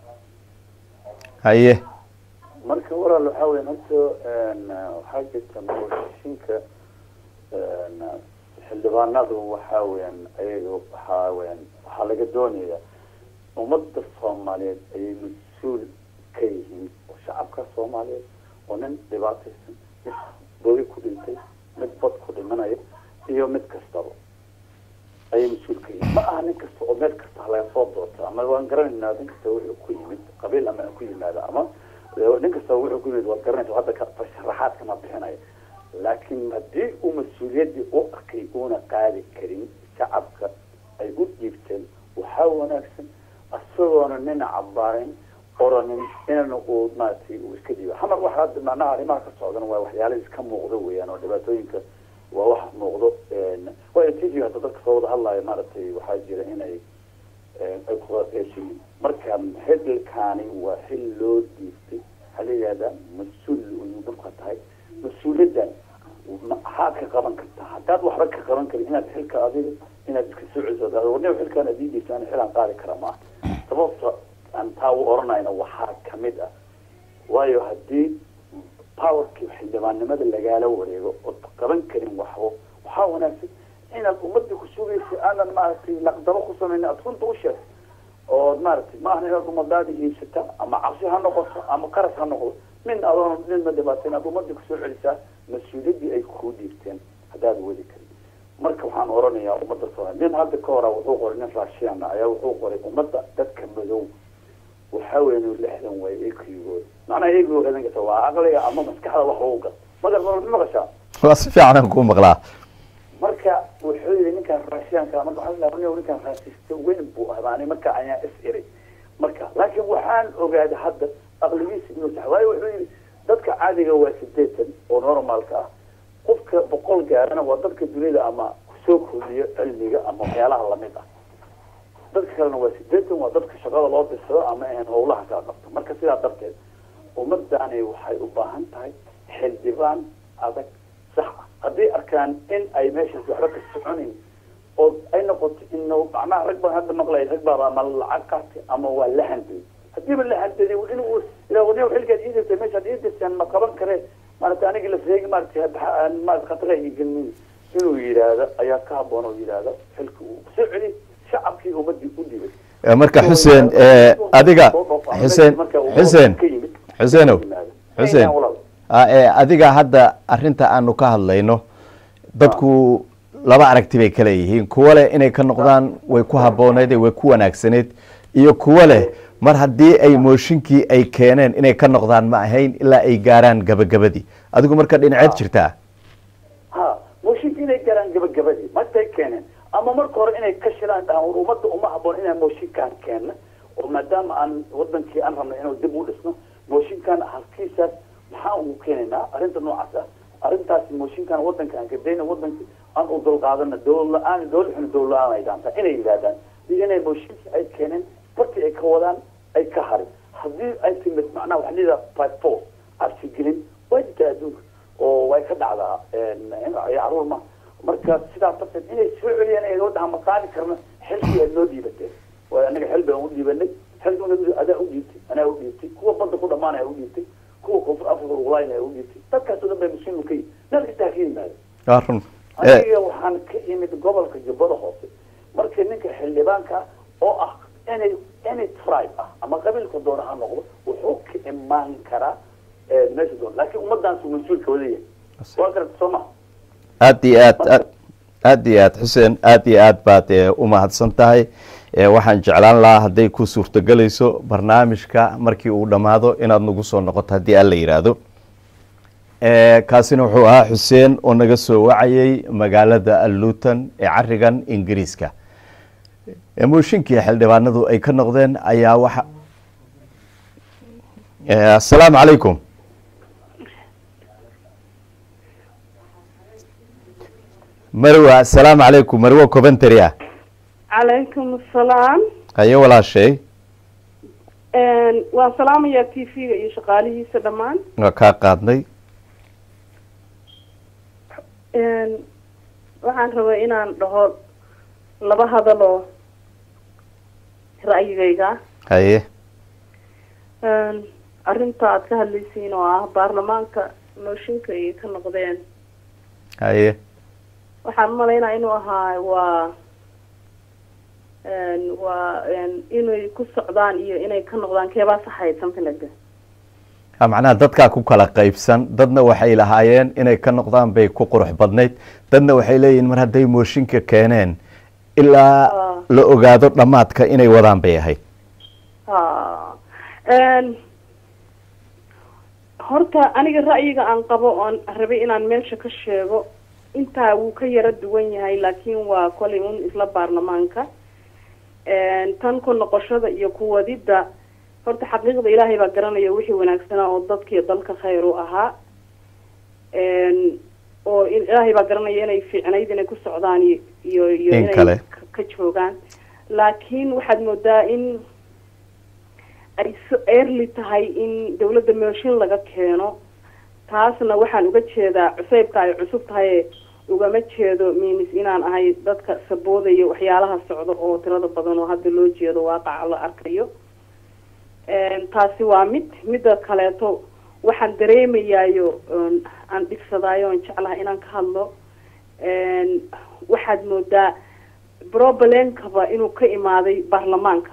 haye marka walaal waxaa weyan horta een, waxaa jirta mooshinka een, xildhibaanadu waxaa weyan ayaga waxaa weyan waxaa laga doonaya ummadda soomaaliyeed ayay mas-uul ka yihiin oo shacabka soomaaliyeed oo nin dhibaataysan mid bodi ku dhintay mid bad ku dhimanaya iyo mid kastaba ayay mas-uul ka yihiin ma aha nin kasta oo meel kasta ha laga soo doorta ama waan garanaynaa nin kasta wuxuu ku yimid qabiil ama ku yimaada ama nin kasta wuxuu ku yimid waad garanaysa hadda ka sharaxaad kama bixinayo laakiin haddii uu mas-uuliyaddii u arkay uuna qaadi karin shacabka ay u dhiibteen waxaa wanaagsan isagoona nina cabaarin oranin inana uu maaragtay uu iska dhiibo hamar waxa hadda macnaha arrimaha ka socdana waa waxyaala iska muuqdo weeyaan oo dhibaatooyinka waa wax muuqdo waa t v hadda dadka soo wada hadlaayo maaragtay waxaa jira inay ay kuqeeshiin marka xilkaani waa xil loo dhiibtay waxaa la yihahdaa mas-uul ayuu dhulka tahay mas-uuliyaddan maxaad ka qaban kartaa haddaad waxba ka qaban karin inaad xilka adiga inaad iska soo celiso warniba xilkaan adii dhiibta ana xilaan qaadi kara maaha sababta aan taa u oranayna waxaa kamid ah waayo haddii powerkii xildhibaannimada lagaala wareego ood qaban karin waxbo waxaa wanaagsan inaad ummadii ku sugaysa aadan maaragtay laqdabo ku samaynin aad runta u sheegto ood maaragtay ma ahna inaad ummadaada hiisata ama cabsi ha noqoto ama qaras ha noqdo min adoon ninma dhibaato inaad ummadii kusoo celisaa mas-uuliyaddii ay kuu dhiibteen haddaad wadi karin marka waxaan oranayaa ummadda soomaali nin hadda ka hora wuxuu qoray nin raashiana ayaa wuxuu qoray ummadda dadka madow waxaa weeye lixdan way ekigooda macnaha ekigooda idankata waa aqliga ama maskaxda wax lagu gal magar ma maqashaa waa si fiican aan kuu maqlaa marka wuxuu yidhi ninkan raashiyanka marka waxaa la dhahaa ninkan raasista weyn buu ahbaanay marka ayaa is iri marka laakiin waxaan ogaaday hadda aqligiisa inuu sax waayo wuxuu yidhi dadka caadiga waa sideetan oo normalka ah qofka boqol gaarana waa dadka dunida ama kusoo kordhiyo cilmiga ama waxyaalaha lamid ah dadka kalena waa sideetan waa dadka shaqada loo dirsado ama ahan howlaha kala qabto marka sidaa darteed ummadani waxay u baahan tahay xildhibaan adag sax ah hadday arkaan in ay meeshaas waxba ka soconayn oo ay noqoto in macnaha rag baan hadda maqlay rag baa ama lacag qaatay ama waa la handay hadiiba la handaday inuu ilaa wadniya xilkaad ii dirtay meeshaad ii dirteen ma qaban karee maarata aniga la seegi maarata maarata khatara ii gelmin inuu yidhaahdo ayaa ka haboon oo yidhaahdo xilka uu soo celi shacabkii ummadii u dhibay marka xuseen adiga xuseen xuseen xuseenow xuseen adiga hadda arinta aanu ka hadlayno dadku laba aragti bay kale yihiin kuwa leh inay ka noqdaan way ku habooneed way ku wanaagsaneed iyo kuwa leh mar haddii ay mooshinkii ay keeneen inay ka noqdaan ma ahayn ilaa ay gaaraan gabagabadii adigu marka dhinaceed jirtaa ha mooshinkii inay gaaraan gabagabadii martay keeneen ama marka hore inay ka shilaan dhahaan war ummadda uma haboon inaan mooshinkaan keenna oo maadaama aan wadankii aan rabnay inuu dib u dhisno mooshinkan halkiisaas maxaa ugu keenaynaa arrinta noocaas ah arrintaasi mooshinkan wadanka aan kadayna wadankii aan u dulqaadana dowlad la-aan dowlad xun dowlad la-aan ay dhaantaa inay yidhahdaan iyo inay mooshinkii ay keeneen bartii ay ka wadaan ay ka harin haddii ay timid macnaha waxa lidaa five four cabsigelin waa jirtaa adduunka oo way ka dhacdaa caruur ma marka sidaa darteed inay soo celiyaan ay dhaha ma qaadi karna xilkii aad noo dhiibateen waayo anaga xil baan u dhiibanay xilkuna adaa u dhiibtay anaa u dhiibtay kuwa badda ku dhamaanaya u dhiibtay kuwa koonfur africa ulaynaya u dhiibtay dadkaas oo dhan bay muslimu ka yihin meel kastaa ka yimaada run aniga waxaan ka imid gobolka jubbada hoose markii ninka xildhibaanka oo ah any any tribe ah ama qabiilka doona ha noqdo wuxuu ka imaan karaa meesha doona laakiin ummaddaansu mas-uulka wadaya waa garata soo maha aada iyo aad aad aada iyo aad xuseen aada iyo aad baad u mahadsan tahay waxaan jeclaan lahaa hadday ku suurtogelayso barnaamijka markii uu dhammaado inaad nagu soo noqoto haddii alla yidhaahdo kaasina wuxuu ahaa xuseen oo naga soo wacayay magaalada luton ee carigan ingiriiska mooshinkii xildhibaanadu ay ka noqdeen ayaa waxa asalaamu calaykum marwa asalaamu calaykum marwo coventry ah calaykum asalaam haye walaashay waan salaamayaa t v-ga iyo shaqaalihiisa dhammaan waa kaa qaadnay waxaan rabaa inaan dhaho laba hadaloo ra'yigayga haye arrinta aad ka hadlaysiin oo ah baarlamaanka mooshinka ay ka noqdeen haye waxaan umalaynaa inuu ahaa waa waa inay ku socdaan iyo inay ka noqdaan keebaa saxayd something like that macnaha dadkaa ku kala qaybsan dadna waxay lahaayeen inay ka noqdaan bay ku qurux badnayd dadna waxay leeyihin mar hadday mooshinka keeneen ilaa la ogaado dhammaadka inay wadaan bay ahayd horta aniga ra'yiga aan qabo oon rabay inaan meesha ka sheego intaa wuu ka yaro duwan yahay laakiin waa kolay un isla baarlamaanka tan ku noqoshada iyo kuwadidda horta xaqiiqda ilaahay baa garanaya wixii wanaagsanaa oo dadkii dalka khayr u ahaa oo ilaahay baa garanaya inay fiicnayd inay ku socdaan iyo iyo iyo inay ka joogaan laakiin waxaad moodaa in ay so early tahay in dawladda mooshin laga keeno taasna waxaan uga jeedaa cuseybka ay cusub tahay ugama jeedo minis inaan ahay dadka saboodaya waxyaalaha socda oo tirada badan oo hadda loo jeedo waaqaca la arkayo taasi waa mid midda kaleeto waxaan dareemayaayo aan dhibsadaayo oon jeclaha inaan ka hadlo waxaad moodaa problemkaba inuu ka imaaday baarlamaanka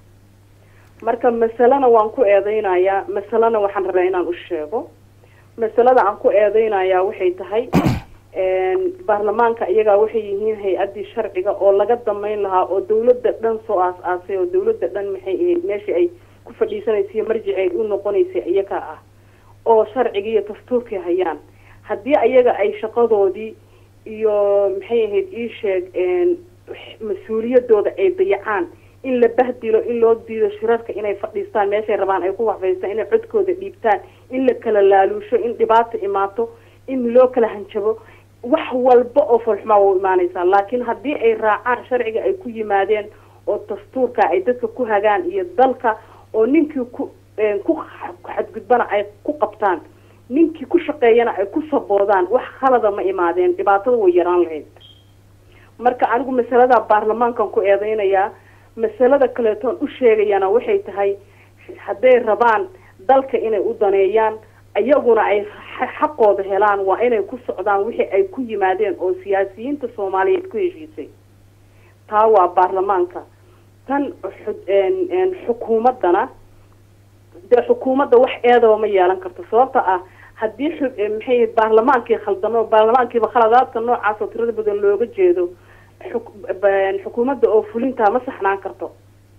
marka masalena waan ku eedeynayaa masalena waxaan rabaa inaan u sheego masalada aan ku eedeynayaa waxay tahay baarlamaanka iyagaa waxay yihiin hay-addii sharciga oo laga damayn lahaa oo dawladda dhan soo aas-aasay oo dawladda dhan maxay ahayd meeshii ay ku fadhiisanaysa marjici ay u noqonaysay iyaga ah oo sharciga iyo dastuurkii hayaan haddii ayaga ay shaqadoodii iyo maxay ahayd ii sheeg mas-uuliyadooda ay dayacaan in la bahdilo in loo diido shirarka inay fadhiistaan meeshay rabaan ay ku waxfaystaan inay codkooda dhiibtaan in la kala laaluusho in dhibaato imaato in loo kala hanjabo wax walba oo foolxumaa waa u imaanaysaa laakiin haddii ay raacaan sharciga ay ku yimaadeen oo dastuurka ay dadka ku hagaan iyo dalka oo ninkii ku ku xadgudbana ay ku qabtaan ninkii ku shaqeeyana ay ku saboodaan wax khalada ma imaadeen dhibaatada way yaraan lahayd marka anigu masalada baarlamaankan ku eedeynayaa masalada kaleetoon u sheegayana waxay tahay hadday rabaan dalka inay u daneeyaan iyaguna ay xaqooda helaan waa inay ku socdaan wixii ay ku yimaadeen oo siyaasiyiinta soomaaliyeed ku heshiisay taa waa baarlamaanka tan xukuumaddana dee xukuumadda wax eedaba ma yeelan karto sababta ah haddii maxay baarlamaankii khaldamo baarlamaankiiba khaladaadka noocaas oo tirada badan looga jeedo xukuumadda oo fulintaa ma saxnaan karto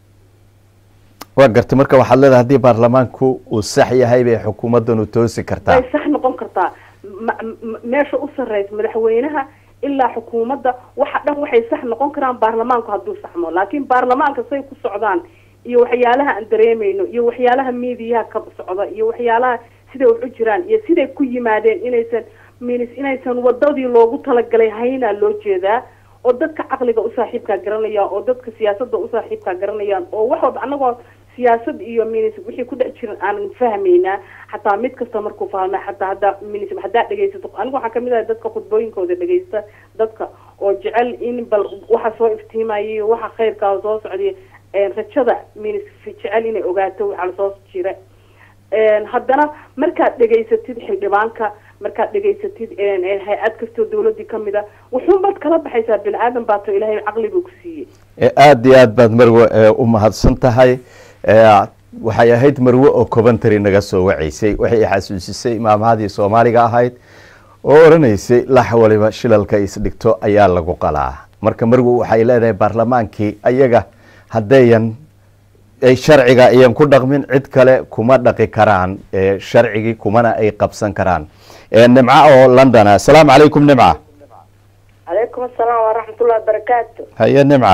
waa gartay marka waxaad leedahay haddii baarlamaanku uu sax yahay bay xukuumaddanu toosi kartaa way sax noqon kartaa meesha u sarreysa madaxweynaha ilaa xukuumadda waxa dhan waxay sax noqon karaan baarlamaanku hadduu saxmo laakiin baarlamaanka say ku socdaan iyo waxyaalaha aan dareemayno iyo waxyaalaha miidiyaha ka socda iyo waxyaalaha siday wax u jiraan iyo siday ku yimaadeen inaysan minis inaysan wadadii loogu talagalay haynaa loo jeedaa oo dadka caqliga u saaxiibkaa garanaya oo dadka siyaasadda u saaxiibkaa garanayaan oo wax walba anagoo siyaasad iyo minis wixii ku dhex jiran aanan fahmaynaa xataa mid kasta markuu fahma xataa haddaa minis haddaa dhegaysato anigu waxaa kamid ahay dadka khudbooyinkooda dhegaysta dadka oo jecel in bal waxa soo iftiimayay waxa khayrkaa soo socday rajada minis jecel inay ogaato waxaa lasoo jira haddana markaad dhegaysatid xildhibaanka markaad dhegaysatid hay-ad kastoo dawladii kamid a wuxuunbaad kala baxaysaa bini aadan baato ilaahay caqli buu ku siiyey aada iyo aad baad marwe u mahadsan tahay waxay ahayd marwe oo coventry naga soo waceysay waxay xasuusisay maamahadii soomaaliga ahayd oo odhanaysay lax waliba shilalka isdhigto ayaa lagu qalaa marka marwe waxay leedahay baarlamaankii ayaga haddayan sharciga ayan ku dhaqmin cid kale kuma dhaqi karaan sharcigii kumana ay qabsan karaan nimca oo london asalaamu calaykum nimca calaykum asalaam waraxmatullahi wabarakaatu haye nimca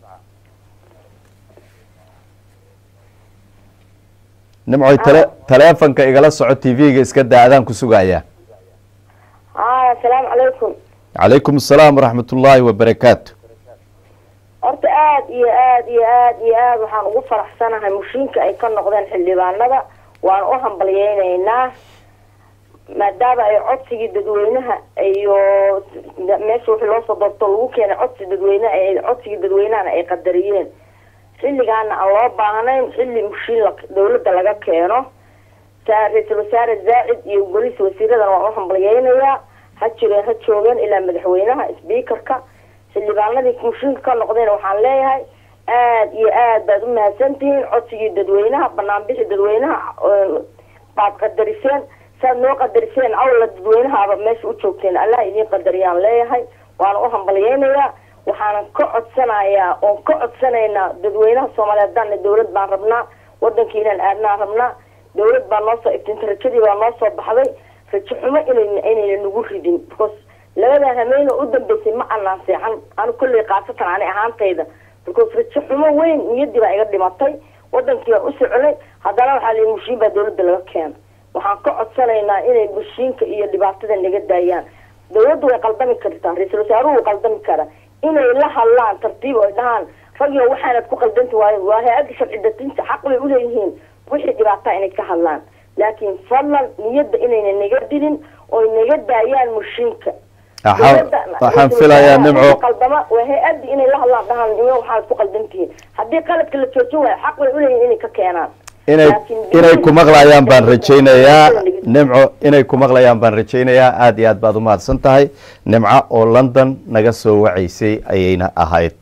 nimcoy tale taleefonka igala soco t v-ga iska daa adaan ku sugaya a asalaamu calaykum calaykum asalaam waraxmat ullaahi wabarakaatu horta aada iyo aada iyo aada iyo aada waxaan ugu faraxsanahay mushiinka ay ka noqdeen xildhibaanada waan u hambalyeyneynaa maadaama ay codsigii dadweynaha iyo meesha wixii loosoo doorto lagu keenay codsi dadweyne codsigii dadweynahana ay qadariyeen xilligaana aan loo baahnayn xilli mushiin dawladda laga keeno ra-iisul wasaare zaacid iyo golisa wasiiradana waan u hambalyeynayaa ha jireen ha joogeen ilaa madaxweynaha sbeakerka xildhibaanadii mushiinka ka noqdeen waxaan leeyahay aada iyo aad baad u mahadsantihiin codsigii dadweynaha banaanbixi dadweynaha baad qadariseen saad noo qadariseen awla dadweynahaaba meesha u joogteen allah idiin qadariyaan leeyahay waana u hambalyeynayaa waxaanan ka codsanayaa oon ka codsanaynaa dadweynaha soomaaliyeed haddaana dawlad baan rabnaa wadankii inaan aadnaan rabnaa dawlad baa noo soo iftinta rajadii baa noo soo baxday rajo xumo inayna inayna nagu ridin because labadan hameyna u dambeysay ma anaan seexan anu kolley khaasatan ani ahaantayda because rajo xumo weyn niyadii baa iga dhimatay wadankii baan u soconay haddana waxaa lii mushiin baa dawladda laga keena waxaan ka codsanaynaa inay mushiinka iyo dhibaatada naga daayaan dawladdu way qaldami kartaa ra-iisul wasaaruhu wuu qaldami karaa inay la hadlaan tartiib oy dhahaan ragyo waxaanad ku qaldanti waayo waa hay-adda sharci dejinta xaq bay uleeyihiin wixii dhibaataa inay ka hadlaan laakiin fadlan niyadda inayna naga dilin oy naga daayaan mushiinka waxaan filayaa nimco qaldama waa hay-addi inay la hadlaan dhahaan nimo waxaanad ku qaldantihiin haddii qaladka la joojin waayo xaq bay uleeyihin inay ka keenaan inay inay ku maqlayaan baan rajaynayaa nimco inay ku maqlayaan baan rajaynayaa aada iyo aad baad umahadsan tahay nimco oo london naga soo wacaysay ayayna ahayd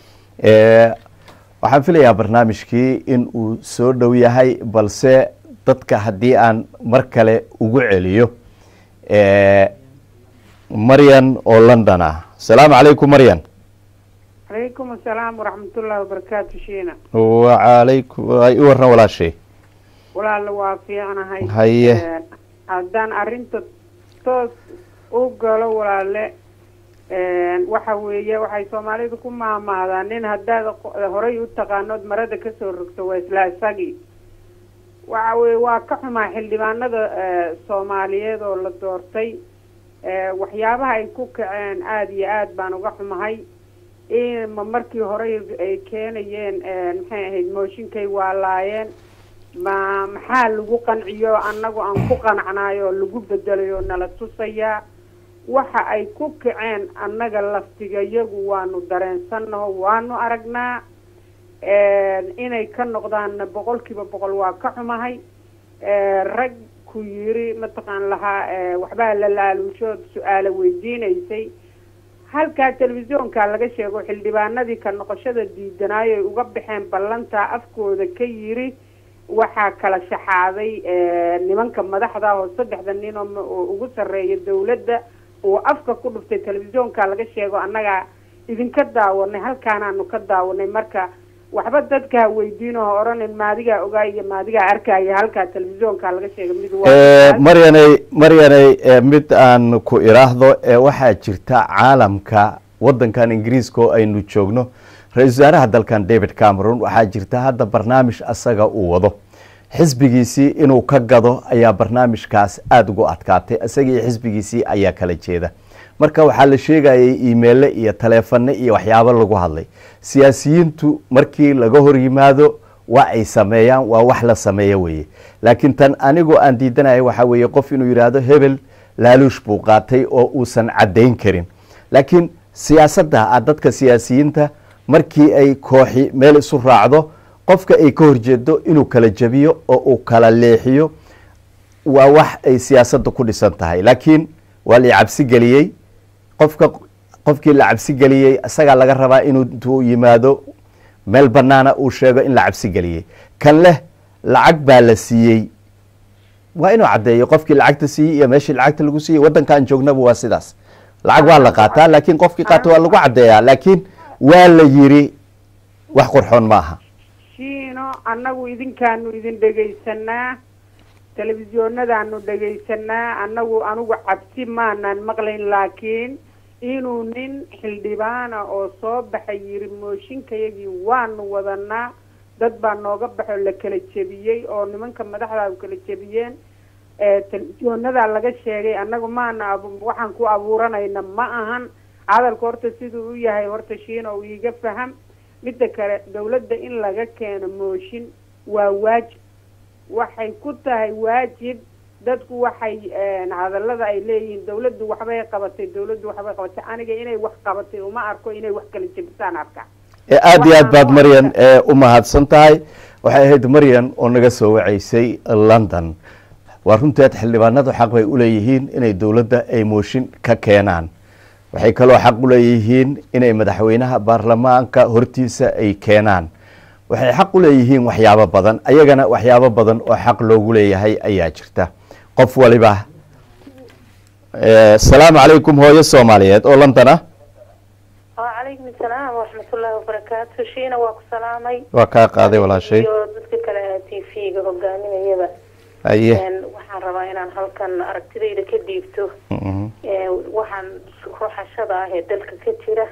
waxaan filayaa barnaamijkii in uu soo dhow yahay balse dadka haddii aan mar kale ugu celiyo maryan oo london ah asalaamu calaykum maryan calaykum asalaam waraxmatullaahi wabarakaatu shiina wacalaykum i waran walaashay walaala waa fiicnahay Haye. Een, haddaan arrinta toos u galo walaale een, waxa weeye waxay soomaalidu ku maamaadaan nin haddaad qo- horay u taqaanood marada kasoo rogto waa isla isagii waxa weye waa ka xumaa xildhibaanada eh, soomaaliyeed oo la doortay Eh, waxyaabaha ay ku kaceen aada iyo aad baan uga xumahay in ma markii hore ay keenayeen eh, maxay ahayd mooshinkay waa laayeen ma maxaa lagu qanciyo annagu aan ku qancnayo oo lagu bedelayo nala tusayaa waxa ay ku kaceen annaga laftigayagu waanu dareensannaho waanu aragnaa inay ka noqdaanna boqolkiiba boqol waa ka xumahay Eh, rag ku yiri mataqaan lahaa eh, waxbaa la laaluushood su-aalo weydiinaysay halkaa telefisyoonka laga sheego xildhibaanadii ka noqoshada diidanaayo ay uga baxeen ballanta afkooda ka yiri waxaa kala shaxaaday eh, nimanka madaxda ah oo saddexda nin oo ma- oo ugu sarreeya dawladda uu afka ku dhuftay telefisyoonka laga sheego annaga idinka daawanay halkaanaanu ka daawanay marka waxba dadka ha weydiin oo ha odhanin maadigaa ogaa iyo maadigaa arkaya halkaa telefisyoonka laga sheega mid waa maryanay maryanay eh, mid aan ku iraahdo ee waxaa jirta caalamka wadankan ingiriiska oo aynu joogno ra-iisul wasaaraha dalkan david cameron waxaa jirta hadda barnaamij asaga uu wado xisbigiisii inuu ka gado ayaa barnaamijkaas aada ugu adkaatay isagii xisbigiisii ayaa kala jeeda marka waxaa la sheegayay imeille iyo taleefane iyo waxyaabo lagu hadlay siyaasiyiintu markii laga hor yimaado waa ay sameeyaan waa wax la sameeyo weeye laakiin tan anigoo aan diidanaya waxaa weeye qof inuu yidhaahdo hebel laaluush buu qaatay oo uusan caddayn karin laakiin siyaasadda ah dadka siyaasiyiinta markii ay kooxi meel isu raacdo qofka ay ka horjeedo inuu kala jebiyo oo uu kala leexiyo waa wax ay siyaasadda ku dhisan tahay laakiin waa la cabsi geliyey qofka qofkii la cabsi geliyey isagaa laga rabaa inuu intuu yimaado meel banaana uu sheego in la cabsi geliyey kan leh lacag baa la siiyey waa inuu caddeeyo qofkii lacagta siiyey iyo meeshii lacagta lagu siiyey waddankaan joognaba waa sidaas lacag waa la qaataa laakiin qofkii qaata waa lagu caddeeyaa laakiin waa la yiri wax qurxoon ma aha shiino annagu idinkaanu idin dhegaysanaa telefisyoonadaanu dhegaysanaa annagu anigu cabsi maanaan maqlayn laakiin inuu nin xildhibaana oo soo baxay yiri mooshinkayagii waanu wadanaa dad baa nooga baxo la kala jebiyey oo nimanka madaxda kala jebiyeen telefisyoonada laga sheegay annagu maana abu- waxaan ku abuuranayna ma ahan hadalka horta siduu u yahay horta shiino uu iiga faham midda kale dawladda in laga keeno mooshin waa waajib waxay ku tahay waajib dadku waxay hadallada ay leeyihiin dawladdu waxbay qabatay dawladdu waxbay qabatay aniga inay wax qabatay uma arko inay wax kala jebisaan arka ee aada iyo aad baad maryan ee u mahadsan tahay waxay ahayd maryan oo naga soo wacaysay london waa runteed xildhibaanadu xaq bay uleeyihiin inay dowladda ay mooshin ka keenaan waxay kaloo xaq u leeyihiin inay madaxweynaha baarlamaanka hortiisa ay keenaan waxay xaq u leeyihiin waxyaabo badan ayagana waxyaabo badan oo xaq loogu leeyahay ayaa jirta qof waliba asalaamu calaykum hooyo soomaaliyeed oo london ah وعليكم السلام ورحمة الله وبركاته شينا واكو سلامي waa kaa qaaday walaashay iyo dadka kale t v-ga hogaaminayaba aye Een, waxaan rabaa inaan halkan aragtidayda ka dhiibto Mhm. Ee, waxaan ruuxashada ah ee dalka ka jira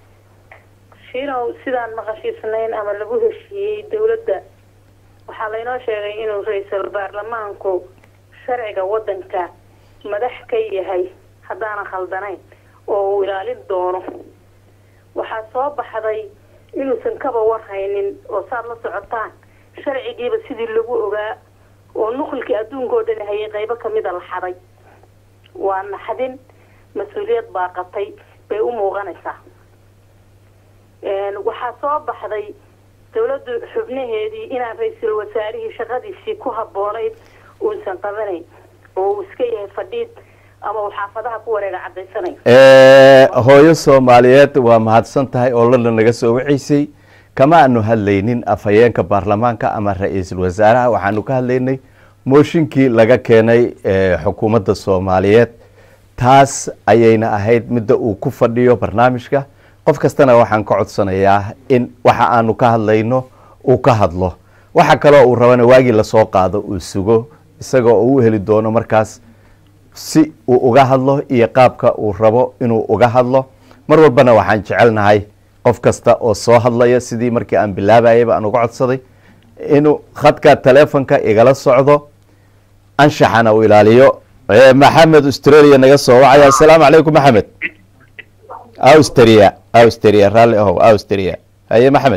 shiinow sidaan maqashiisnayn ama lagu heshiiyey dowladda waxaa laynoo sheegay inuu ra-iisul baarlamaanku sharciga wadanka madax ka yahay haddaanan khaldanayn oo uu ilaalin doono waxaa soo baxday inuusan kaba warhaynin oo saad la socotaan sharcigiiba sidii lagu ogaa oo nuqulkii adduunka oo dhan hayay qaybo kamida la xaday waa naxdin mas-uuliyad baaqatay bay u muuqanaysaa Een, waxaa soo baxday dowladdu xubnaheedii inaan ra-iisul wasaarihii shaqadiisii ku habboonayd uusan qabanayn oo uu iska yahay fadhiid ama uu xaafadaha ku wareega caddaysanayo hooyo soomaaliyeed waa mahadsan tahay oo lala naga soo waceysay kama aanu hadlaynin afhayeenka baarlamaanka ama ra-iisul wasaaraha waxaanu ka hadlaynay mooshinkii laga keenay xukuumadda soomaaliyeed taas ayayna ahayd midda uu ku fadhiyo barnaamijka qof kastana waxaan ka codsanayaa in waxa aanu ka hadlayno uu ka hadlo waxa kaloo uu rabana waagii lasoo qaado uu sugo isagoo uu heli doono markaas si uu uga hadlo iyo qaabka uu rabo inuu uga hadlo mar walbana waxaan jecelnahay qof kasta oo soo hadlaya sidii markii aan bilaabayaba aan uga codsaday inuu khadka telefonka igala socdo anshaxana uu ilaaliyo maxamed australia naga soo wacaya asalaamu calaykum maxamed austria austria raalli ahow austria haye maxamed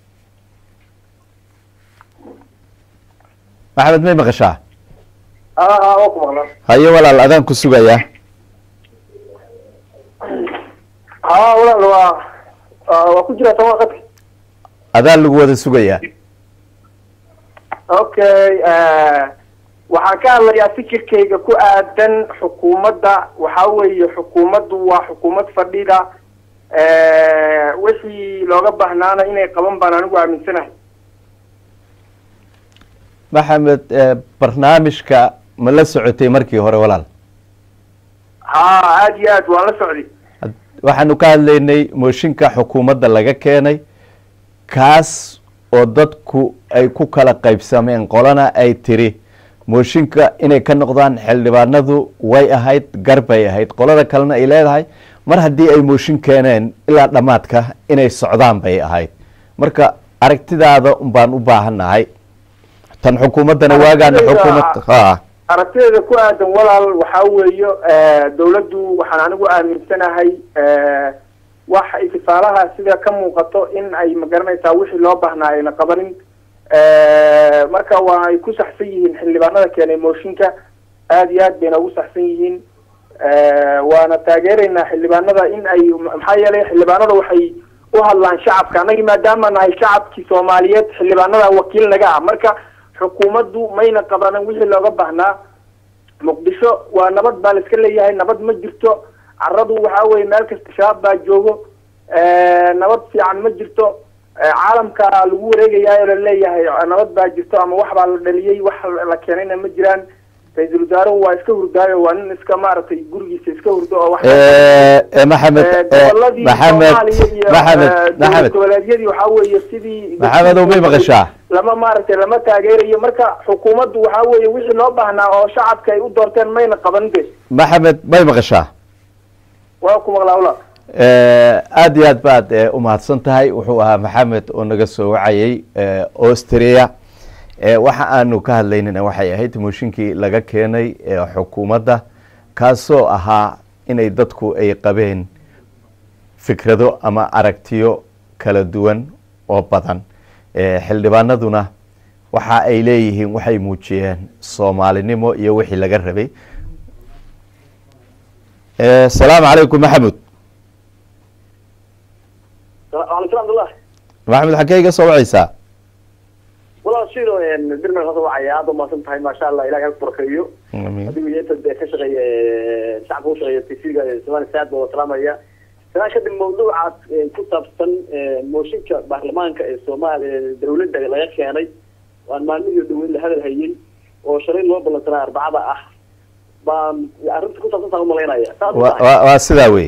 maxamed may maqashaa haye walaal adaan ku sugayaa ha walaal waa waa ku jira tama qadka adaan lagu wada sugayaa okay waxaan ka hadlayaa fikirkayga ku aadan xukuumadda waxaa weeye xukuumaddu waa xukuumad fadhida wixii looga bahnaana inay qaban baan anigu aaminsanahay maxamed barnaamijka ma la socotay markii hore walaal ha aada iyo aad waan la socday waxaanu ka hadlaynay mooshinka xukuumadda laga keenay kaas oo dadku ay ku kala qaybsameen qolana ay tiri mooshinka inay ka noqdaan xildhibaanadu way ahayd gar bay ahayd qolada kalena ay leedahay mar haddii ay mooshin keeneen ilaa dhammaadka inay socdaan bay ahayd marka aragtidaada baan u baahannahay tan xukuumaddana waagaana xukuumad ha aragtideeda ku aadan walaal waxaa weeyo dawladdu waxaan anigu aaminsanahay wax itifaalaha sida ka muuqato in ay magaranaysaa wixii loo baahnaa ayna qabanin marka waa ay ku saxsan yihiin xildhibaanada keenay mooshinka aada iyo aad bayna ugu saxsan yihiin waana taageeraynaa xildhibaanada in ay maxaa yeelay xildhibaanada waxay u hadlaan shacabka annagii maadaama nahay shacabkii soomaaliyeed xildhibaanada wakiil naga ah marka xukuumaddu mayna qabanin wixii looga baahnaa muqdisho waa nabad baa la iska leeyahay nabad ma jirto caradu waxaa weye meel kasta shabaab baa joogo nabad fiican ma jirto caalamka lagu wareegayaa oo laleeyahay nabad baa jirto ama wax baa la dhaliyey wax la keenayna ma jiraan ra-iisul wasaaruhu waa iska hurdaayo waa nin iska maaragtay gurigiisa iska hurdo oo wax maxamed goboladii maxamed soomaaliya iyo maxamed dowlad maxamed goboleedyadii waxaa weeye sidii maxamed oo may maqashaa lama maaragtay lama taageerayo marka xukuumaddu waxaa weeye wixii loo baahnaa oo shacabka ay u doorteen mayna qaban de maxamed may maqashaa waa ku maqlaa walaal aada iyo aad baad u mahadsan tahay wuxuu ahaa maxamed oo naga soo wacayay austria waxa aanu ka hadlaynana waxay ahayd mooshinkii laga keenay xukuumadda kaasoo ahaa inay dadku ay qabeen fikrado ama aragtiyo kala duwan oo badan xildhibaanaduna waxa ay leeyihiin waxay muujiyeen soomaalinimo iyo wixii laga rabay asalaamu calaykum maxamud waalaikum abdullah maxamed xagee iga soo wacaysaa walaal shido dirmel hada wacaya aada umaasan tahay maasha allah ilahay ha barkeeyo amiin adigu iyo inta dee ka shaqeeya shacabka u shaqeeya tv-ga somali saad baa salaamaya sanaa kadib mawduucaas ku saabsan mooshinka baarlamaanka ee soomaaliya dawladda laga keenay waan maalmihii dhaweyd la hadal hayay oo shalay loo ballansanaa arbacada ah baan arrinta ku saabsan taan umalaynaya saas wa wa waa sidaa wey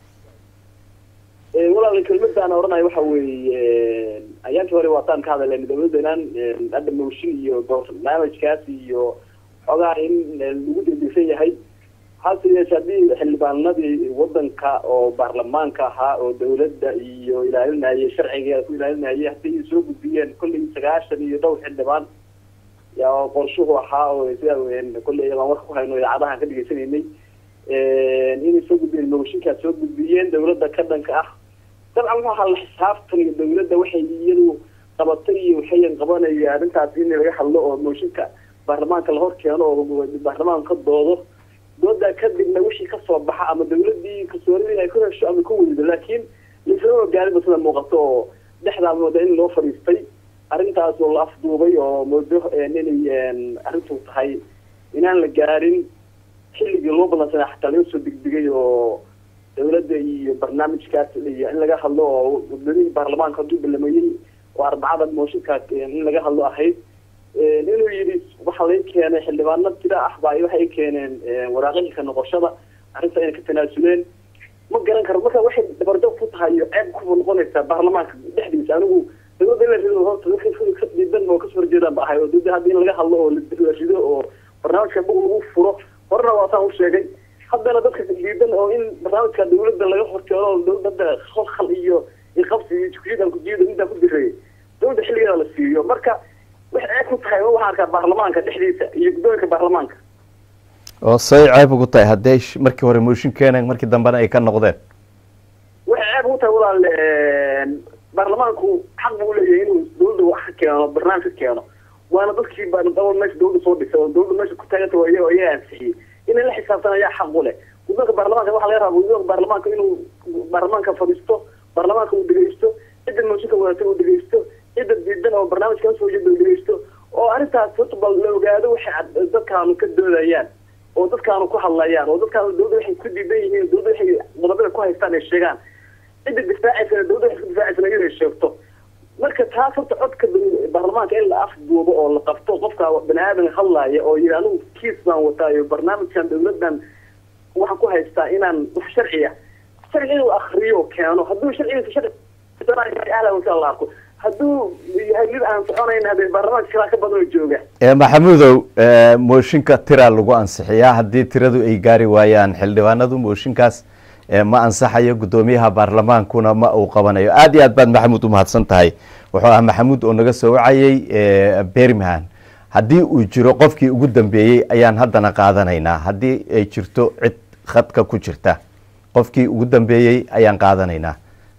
walaal kelmadaan oranaya waxa weeye ayaantii hore waataan ka hadalen dawladdanaan hadda mooshin iyo barnaamijkaas iyo xogaa in lagu degdegsan yahay hase yeeshe haddii xildhibaanadii wadanka oo baarlamaanka ahaa oo dawladda iyo ilaalinayay sharcigeeda ku ilaalinayay haddii ay soo gudbiyeen kollay sagaashan iyo dhowr xildhibaan yaa oo qorshuhu ahaa oo sida kolley baan warka ku hayno idaacadahan ka dhegeysanaynay inay soo gudbiyeen mooshinkaas soo gudbiyeen dawladda ka dhanka ah dabcan wuxuu ahaa la xisaabtan iyo dawladda waxay iyadu qabatay iyo waxayan qabanaya arrintaas in laga hadlo oo mooshinka baarlamaanka la hor keeno oo baarlamaanka ka doodo doodaa kadibna wixii kasoo baxa ama dawladii kalsoonidii ay ku hesho ama ku weydo laakiin laisama ogaaninba sida muuqato oo dhexdaa mooda in loo fadhiistay arrintaas oo la afduubay oo moodo inay arrintu tahay inaan la gaarin xilligii loo ballansanaa xataa laga soo degdegay oo dawladda iyo barnaamijkaas iyo in laga hadlo oo guddoomiyihii baarlamaanka hadduu balamayey oo arbacada mooshinkaas in laga hadlo ahayd inuu yidhi waxaa laga keenay xildhibaano tira ah baa waxay keeneen waraaqihii ka noqoshada arrinta inay ka tanaasuleen ma garan karo marka waxay dabardo ku tahay iyo ceeb kuba noqonaysaa baarlamaanka dhexdiisa anigu dawladda in la rido horta wixii ka diidan oo kasoo horjeedaan ba ahay oo dawladda hadda in laga hadlo oo la rido oo barnaamijka bug lagu furo horena waa saan u sheegay haddana dadka diidan oo in barnaamijka dawladda laga horjeedo oo dawladda khalkhal iyo iqabsi iyo jukuyadan kujiida midaan ku direeyay dawladda xilligeeda la siiyo marka waxay ceeb ku tahay waxaan arkaa baarlamaanka dhexdiisa iyo guddoonka baarlamaanka oo say ceeb ugu tahay hadday sh- markii hore mooshin keeneen markii dambena ay ka noqdeen waxay ceeb ugu tahay walaal baarlamaanku xaq buu leeyahay inuu dawladda wax ka keeno barnaamij ka keeno waana dadkii baa dabal meesha dawladda soo dhisay oo dawladda meesha ku taaganta waa iyaga iyaga ansixiyey inay la xisaabtan ayaa xaq u leh guddoonka baarlamaanka waxaa laga rabaa guddoonka baarlamaanka inuu baarlamaanka fadhiisto baarlamaanka uu dhegeysto cidda mooshinka wadata uu dhegeysto cidda diidan oo barnaamijka kasoo jeeda uu dhegeysto oo arrintaas horta bal la ogaado waxay cad- dadkaanu ka doodayaan oo dadkaanu ku hadlayaan oo dadkaanu dawladda waxay ku diidan yihiin dawladda waxay qodobada ku haystaan ay sheegaan cidda difaacaysana dawladda waxay ku difaacaysana iyada ay sheegto marka taas horta codka daw- baarlamaanka in la afduubo oo la qabto qofka bani aadan hadlaaya oo yidhi anigu kiis baan wataayo barnaamijkan dawladdan waxaan ku haystaa inaan wax sharciya sharci inuu akriyo keeno hadduu sharcigiisa sharci ahla wasa la arko hadduu yahay mid aan soconayn hadee baarlamaanka kalaa ka badan oo jooga ee maxamuudow ee, mooshinka tira lagu ansixiyaa haddii tiradu ay gaari waayaan xildhibaanadu mooshinkaas ee, ma ansaxayo guddoomiyaha baarlamaankuna ma uu qabanayo aad iyo aad baad maxamuud u mahadsan tahay wuxuu ahaa maxamuud oo naga soo wacayey ee, birmingham haddii uu jiro qofkii ugu dambeeyey ayaan haddana qaadanaynaa haddii ay jirto cid khadka ku jirta qofkii ugu dambeeyey ayaan qaadanaynaa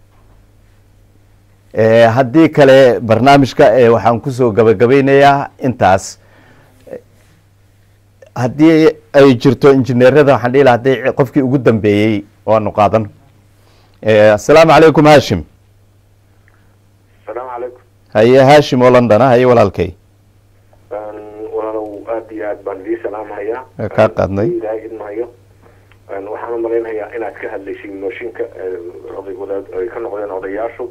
Ee, haddii kale barnaamijka ee, waxaan kusoo gabagabeynayaa intaas Eh, haddii ay jirto injineerada waxaan dhihi lahaa haddii qofkii ugu dambeeyey waanu qaadan Eh, asalaamu calaykum hashim asalaamu calaykum haye hashim oo london ah haye walaalkay walaalow aad iyo aad baan idii salaamahayaa Waa kaa qaadnay. ilaahay idmahayo waxaan u malaynayaa inaad ka hadlaysay mooshinka ee, oday wadaad ay ka noqdeen odayaashu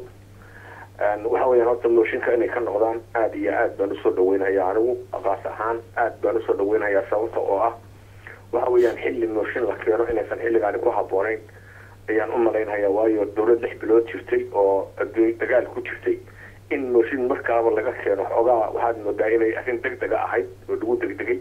waxa weeyaan horta mooshinka inay ka noqdaan aad iyo aad baan usoo dhaweynayaa anigu aqaas ahaan aad baan usoo dhaweynayaa sababta oo ah waxa weeyaan xilli mooshin la keeno inaysan xilligaani ku habboonayn ayaan u malaynayaa waayo dowlad lix bilood jirtay oo adduun dagaal ku jirtay in mooshin markaaba laga keeno xoogaa waxaad moodaa inay arrin deg dega ahayd oo lagu degdegay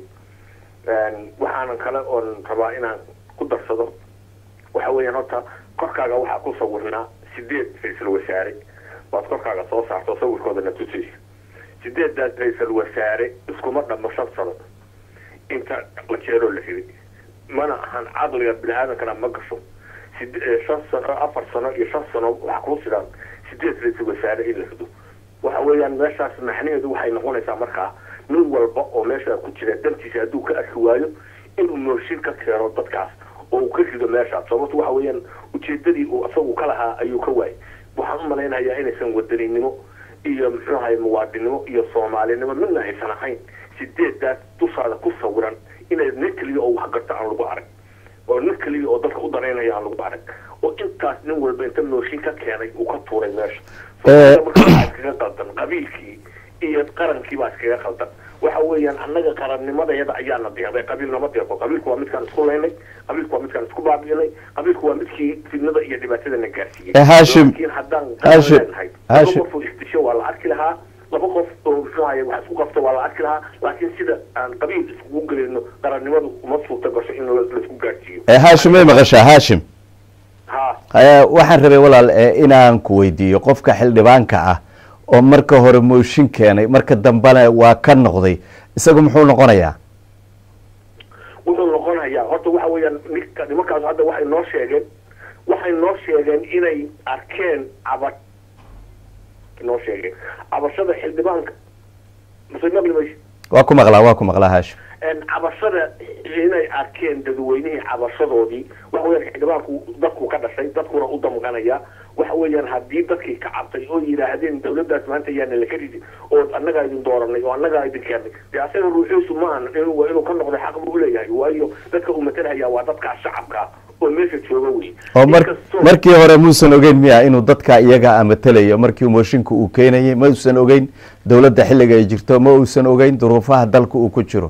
waxaanan kale oon rabaa inaan ku darsado waxa weeyaan horta korkaaga waxaa ku sawirnaa sideed ra-iisul wasaare waad korkaaga soo saarto sawirkoodana tusaysa sideedaas ra-iisul wasaare iskuma dhammo shan sano inta la jeeroo la riday mana ahan caqliga bini aadankana ma gasho sid- eh, shan sano afar sano iyo shan sano waxaa kuu sidaan sideed ra-iisul wasaare in la rido waxa weeyaan meeshaas macnaheedu waxay noqonaysaa markaa nin walba oo meesha ku jira dantiisa hadduu ka arki waayo inuu mooshin ka keeno dadkaas oo uu ka rido meeshaas sababto waxa weeyaan ujeedadii uu isagu ka lahaa ayuu ka waayay waxaan u malaynayaa inaysan wadaninimo iyo muxuu ahay muwaadinimo iyo soomaalinimo midna aysan ahayn sideedaas dushaada ku sawiran inay nin keliya oo wax garta aan lagu arag oo nin keliya oo dadka u danaynaya aan lagu arag oo intaas nin walba inta mooshin ka keenay uu ka tuuray meesha Eh. marka waxaa iskaga qaldan qabiilkii iyo qarankii baa iskaga qaldan waxa weeyaan annaga qarannimadayada ayaana deeqday qabiil nama deeqo qabiilku waa midkaan isku laynay qabiilku waa midkaan isku baabi'inay qabiilku waa midkii fidnada iyo dhibaatadana gaarsiiyey Eh, Hashim. laakiin haddaan Hashim. leenahay laba Hashim. qof oo isdisho waa la arki lahaa laba qof oo muxuu ahaye wax isku qabto waa la arki lahaa laakiin sida aan qabiil iskugu gelino qarannimadu uma suurta gasho in la- laisku gaarsiiyo Eh, hashim may maqashaa hashim ha Eh, waxaan rabay walaal eh, inaan ku weydiiyo qofka xildhibaanka ah oo marka hore mooshin keenay marka dambena waa ka noqday isagu muxuu noqonayaa wuxuu noqonayaa horta waxa weeyaan ninka nimankaas hadda waxay noo sheegeen waxay noo sheegeen inay arkeen caba noo sheegeen cabashada xildhibaanka mase maqli mayse waa ku maqlaa waa ku maqlaa haashim cabashada inay arkeen dadweynihii cabashadoodii waxa weyaan xildhibaanku dadku ka dhashay dadkuna u damqanaya waxa weeyaan haddii dadkii ka cabtay oo yidhaahdeen dawladdaas maanta yaana laka ridi oo annagaa idin dooranay oo annagaa idin keennay dee asaga ruuxiisu maahan inuu inuu ka noqday xaq buu uleeyahay waayo dadka uu matalhayaa waa dadka shacabka oo meesha jooga wey oo mar markii hore muusan ogeyn miya inuu dadka iyaga matalayo markii mooshinka uu keenayay ma uusan ogeyn dowladda xilliga ay jirto ma uusan ogeyn duruufaha dalka uu ku jiro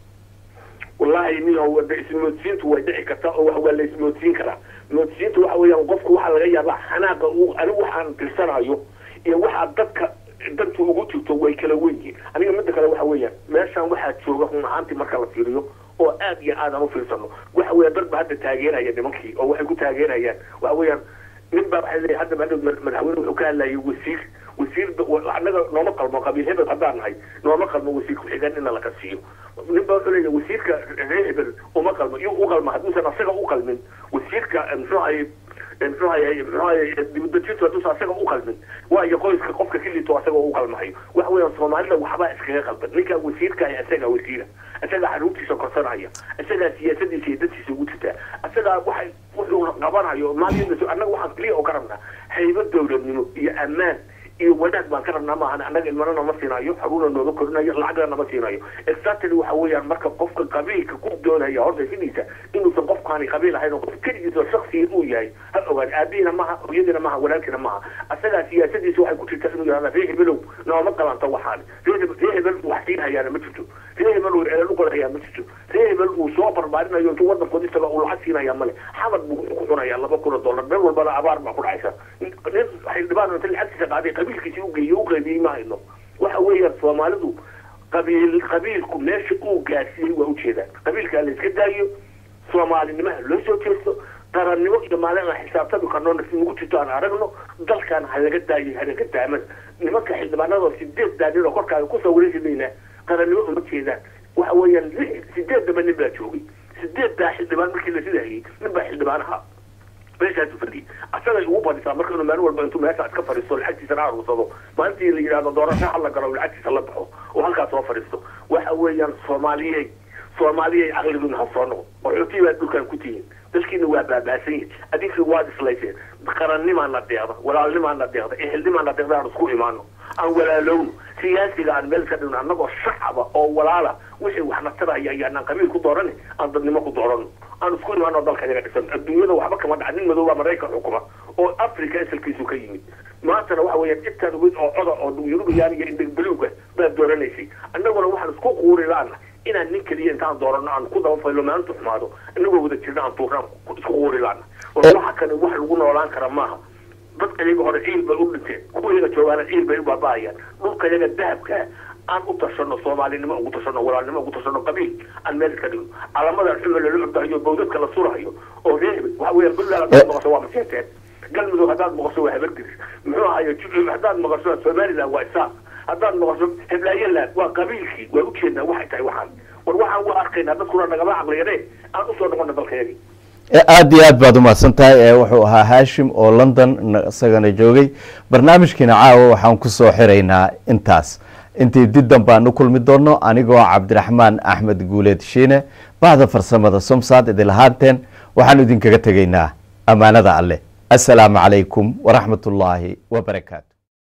wallahi niyo ismoodsiintu way dhici kartaa oo wax waa la ismoodsiin karaa moodsiintu waxa weeyaan qofku waxaa laga yaabaa xanaaqa uu anigu waxaan tirsanayo iyo waxaa dadka dantu ugu jirto way kala wen yihiin aniga midda kale waxa weeyaan meeshaan waxaa jooga run ahaantii marka la fiiriyo oo aad iyo aad aan u fiirsano waxa weeyaan dad ba hadda taageeraya nimankii oo waxay ku taageerayaan waxa weeyaan nin baa waxay leeyahay hadda maadhow madaxweyne wuxuu ka hadlayay wasiir wasiir annaga nooma qalmo qabiil hebel haddaan nahay nooma qalmo wasiir ku-xigeen ina laka siiyo nin baa wuxuu leeyahay wasiirka reer hebel uma qalmo iyo u qalma hadduusan asaga u qalmin wasiirka muxuu ahay muxuu ahay muxuu ahay dibadejintu hadduusan asaga u qalmin waayo qoyska qofka kilito asaga u qalmahayo waxa weeyaan soomaalida waxbaa iskaga qalban ninka wasiirka ah isagaa wasiira isagaa xaruurtiisa korsanaya isagaa siyaasadiisa iyo dadkiisa ugu jirtaa isagaa waxay wuxuu qabanayo maalin annaga waxaan keliya oo ka rabnaa haybad dowladnimo iyo ammaan iyo wanaag baan ka rabnaa maahan annaga ilmana nama siinayo xaruuna nooma korinayo lacagna nama siinayo exactly waxa weeyaan marka qofka qabiilka ku doonaya horta sidiisa inuusan qofkaani qabiil ahayn oo qof keligiisa shaksiya uu yahay ha ogaan aabihiina maha hooyadiina maha walaalkiina maha asagaa siyaasadiisa waxay ku jirtaa inuu yahada ree hebelow nooma qalanto waxaani ree hebel wax siin hayaana ma jirto ree hebel uu ceelal u qorayaa ma jirto ree hebel uu soo barbaarinayo intuu wadankoodi taga uu lacag siinayaa male xamad buu ku cunayaa laba kun oo dollar meel walbana abaar baa ku dhacaysa nin xildhibaan inta lacagtiisa qaaday qabiilkiisi u geeyey u qaybiyey ma hayno waxa weeyaan soomaalidu qabiil qabiilku meesha uu gaarsiiyey waa ujeedaan qabiilkaa la iska daayo soomaalinimaha loo soo jeesto qarannimo iyo maalin aan xisaabtami karno nagu jirto aan aragno dalkan ha laga daayo hanaga daaman nimanka xildhibaanadoo sideed daanin oo korkaaga kusoo wareejimayna qarannimo uma jeedaan waxa weeyaan sideedaba nin baa joogay sideeddaa xildhibaan markii la sidahayay nin baa xildhibaan ahaa meeshaasu fadhiyay asagay ugu badisaa marka inuu maalin walba intuu meesha iska fadhiisto lacagtiisana aruursado maalintii la yidhahdo doorasho hala galo lacagtiisa la baxo oo halkaas soo fadhiisto waxa weeyaan soomaaliyey soomaaliyey caqligiina ha soo noqo qaxootii baa dhulkan ku tihiin dalkiina waa baabaasan yihin adinkii waad islayseen qarannimaana deeqda walaalnimaana deeqda ehelnimaana deeqda aan isku imaano aan walaalowno siyaasiga aan meel ka dhigno annagoo shacaba oo walaala wixii waxna taraya iyo anaan qabiil ku doorani aan dadnimo ku doorano aan isku imaano dalka yaga dhisan adduunyada waxba kama dhaca nin madooba maraykan xukuma oo africa asalkiisu ka yimid maantana waxa weeyaan intaan weyn oo coda oo yurubiyaan iyo indhegbeluuga baad dooranaysay annaguna waxaan isku quuri laana inaan nin keliya intaan doorano aan ku daba faylo maalintu xumaado inagoo wada jirna aan tuurnaan isku quuri laana oo waxa kale wax lagu noolaan kara maaha dadka iyaga hore ciil bay u dhinteen kuwa iyaga joogaana ciil bay u baaba'ayaan dhulka iyaga dahabka aan u tashano soomaalinimo ugu tashano walaalnimo ugu tashano qabiil aan meel iska dhigno calamadan xuma lala ordahayo bawdadka la surahayo oo reehbe waxa weeyaan puntland haddaad maqasho waa maseeteen galmudug haddaad maqasho waa habardiris muxuu ahayo haddaad maqasho somaliland waa isaaq haddaad maqasho heblaayaland waa qabiilkii waa ujeednaa waxay tahay waxaan war waxaan waa arkaynaa dadkuna nagama caqliyane aan usoo noqona dalkayagii aada iyo aad baad umahadsan tahay wuxuu ahaa haashim oo london isagana joogay barnaamijkiina caawa waxaan kusoo xiraynaa intaas intii diddan baan u kulmi doono anigoo cabdiraxmaan axmed guuleed shiine bacda farsamada somsaad idin lahaanteen waxaan idinkaga tegaynaa ammaanada alleh assalaamu calaykum waraxmat ullaahi wabarakaatu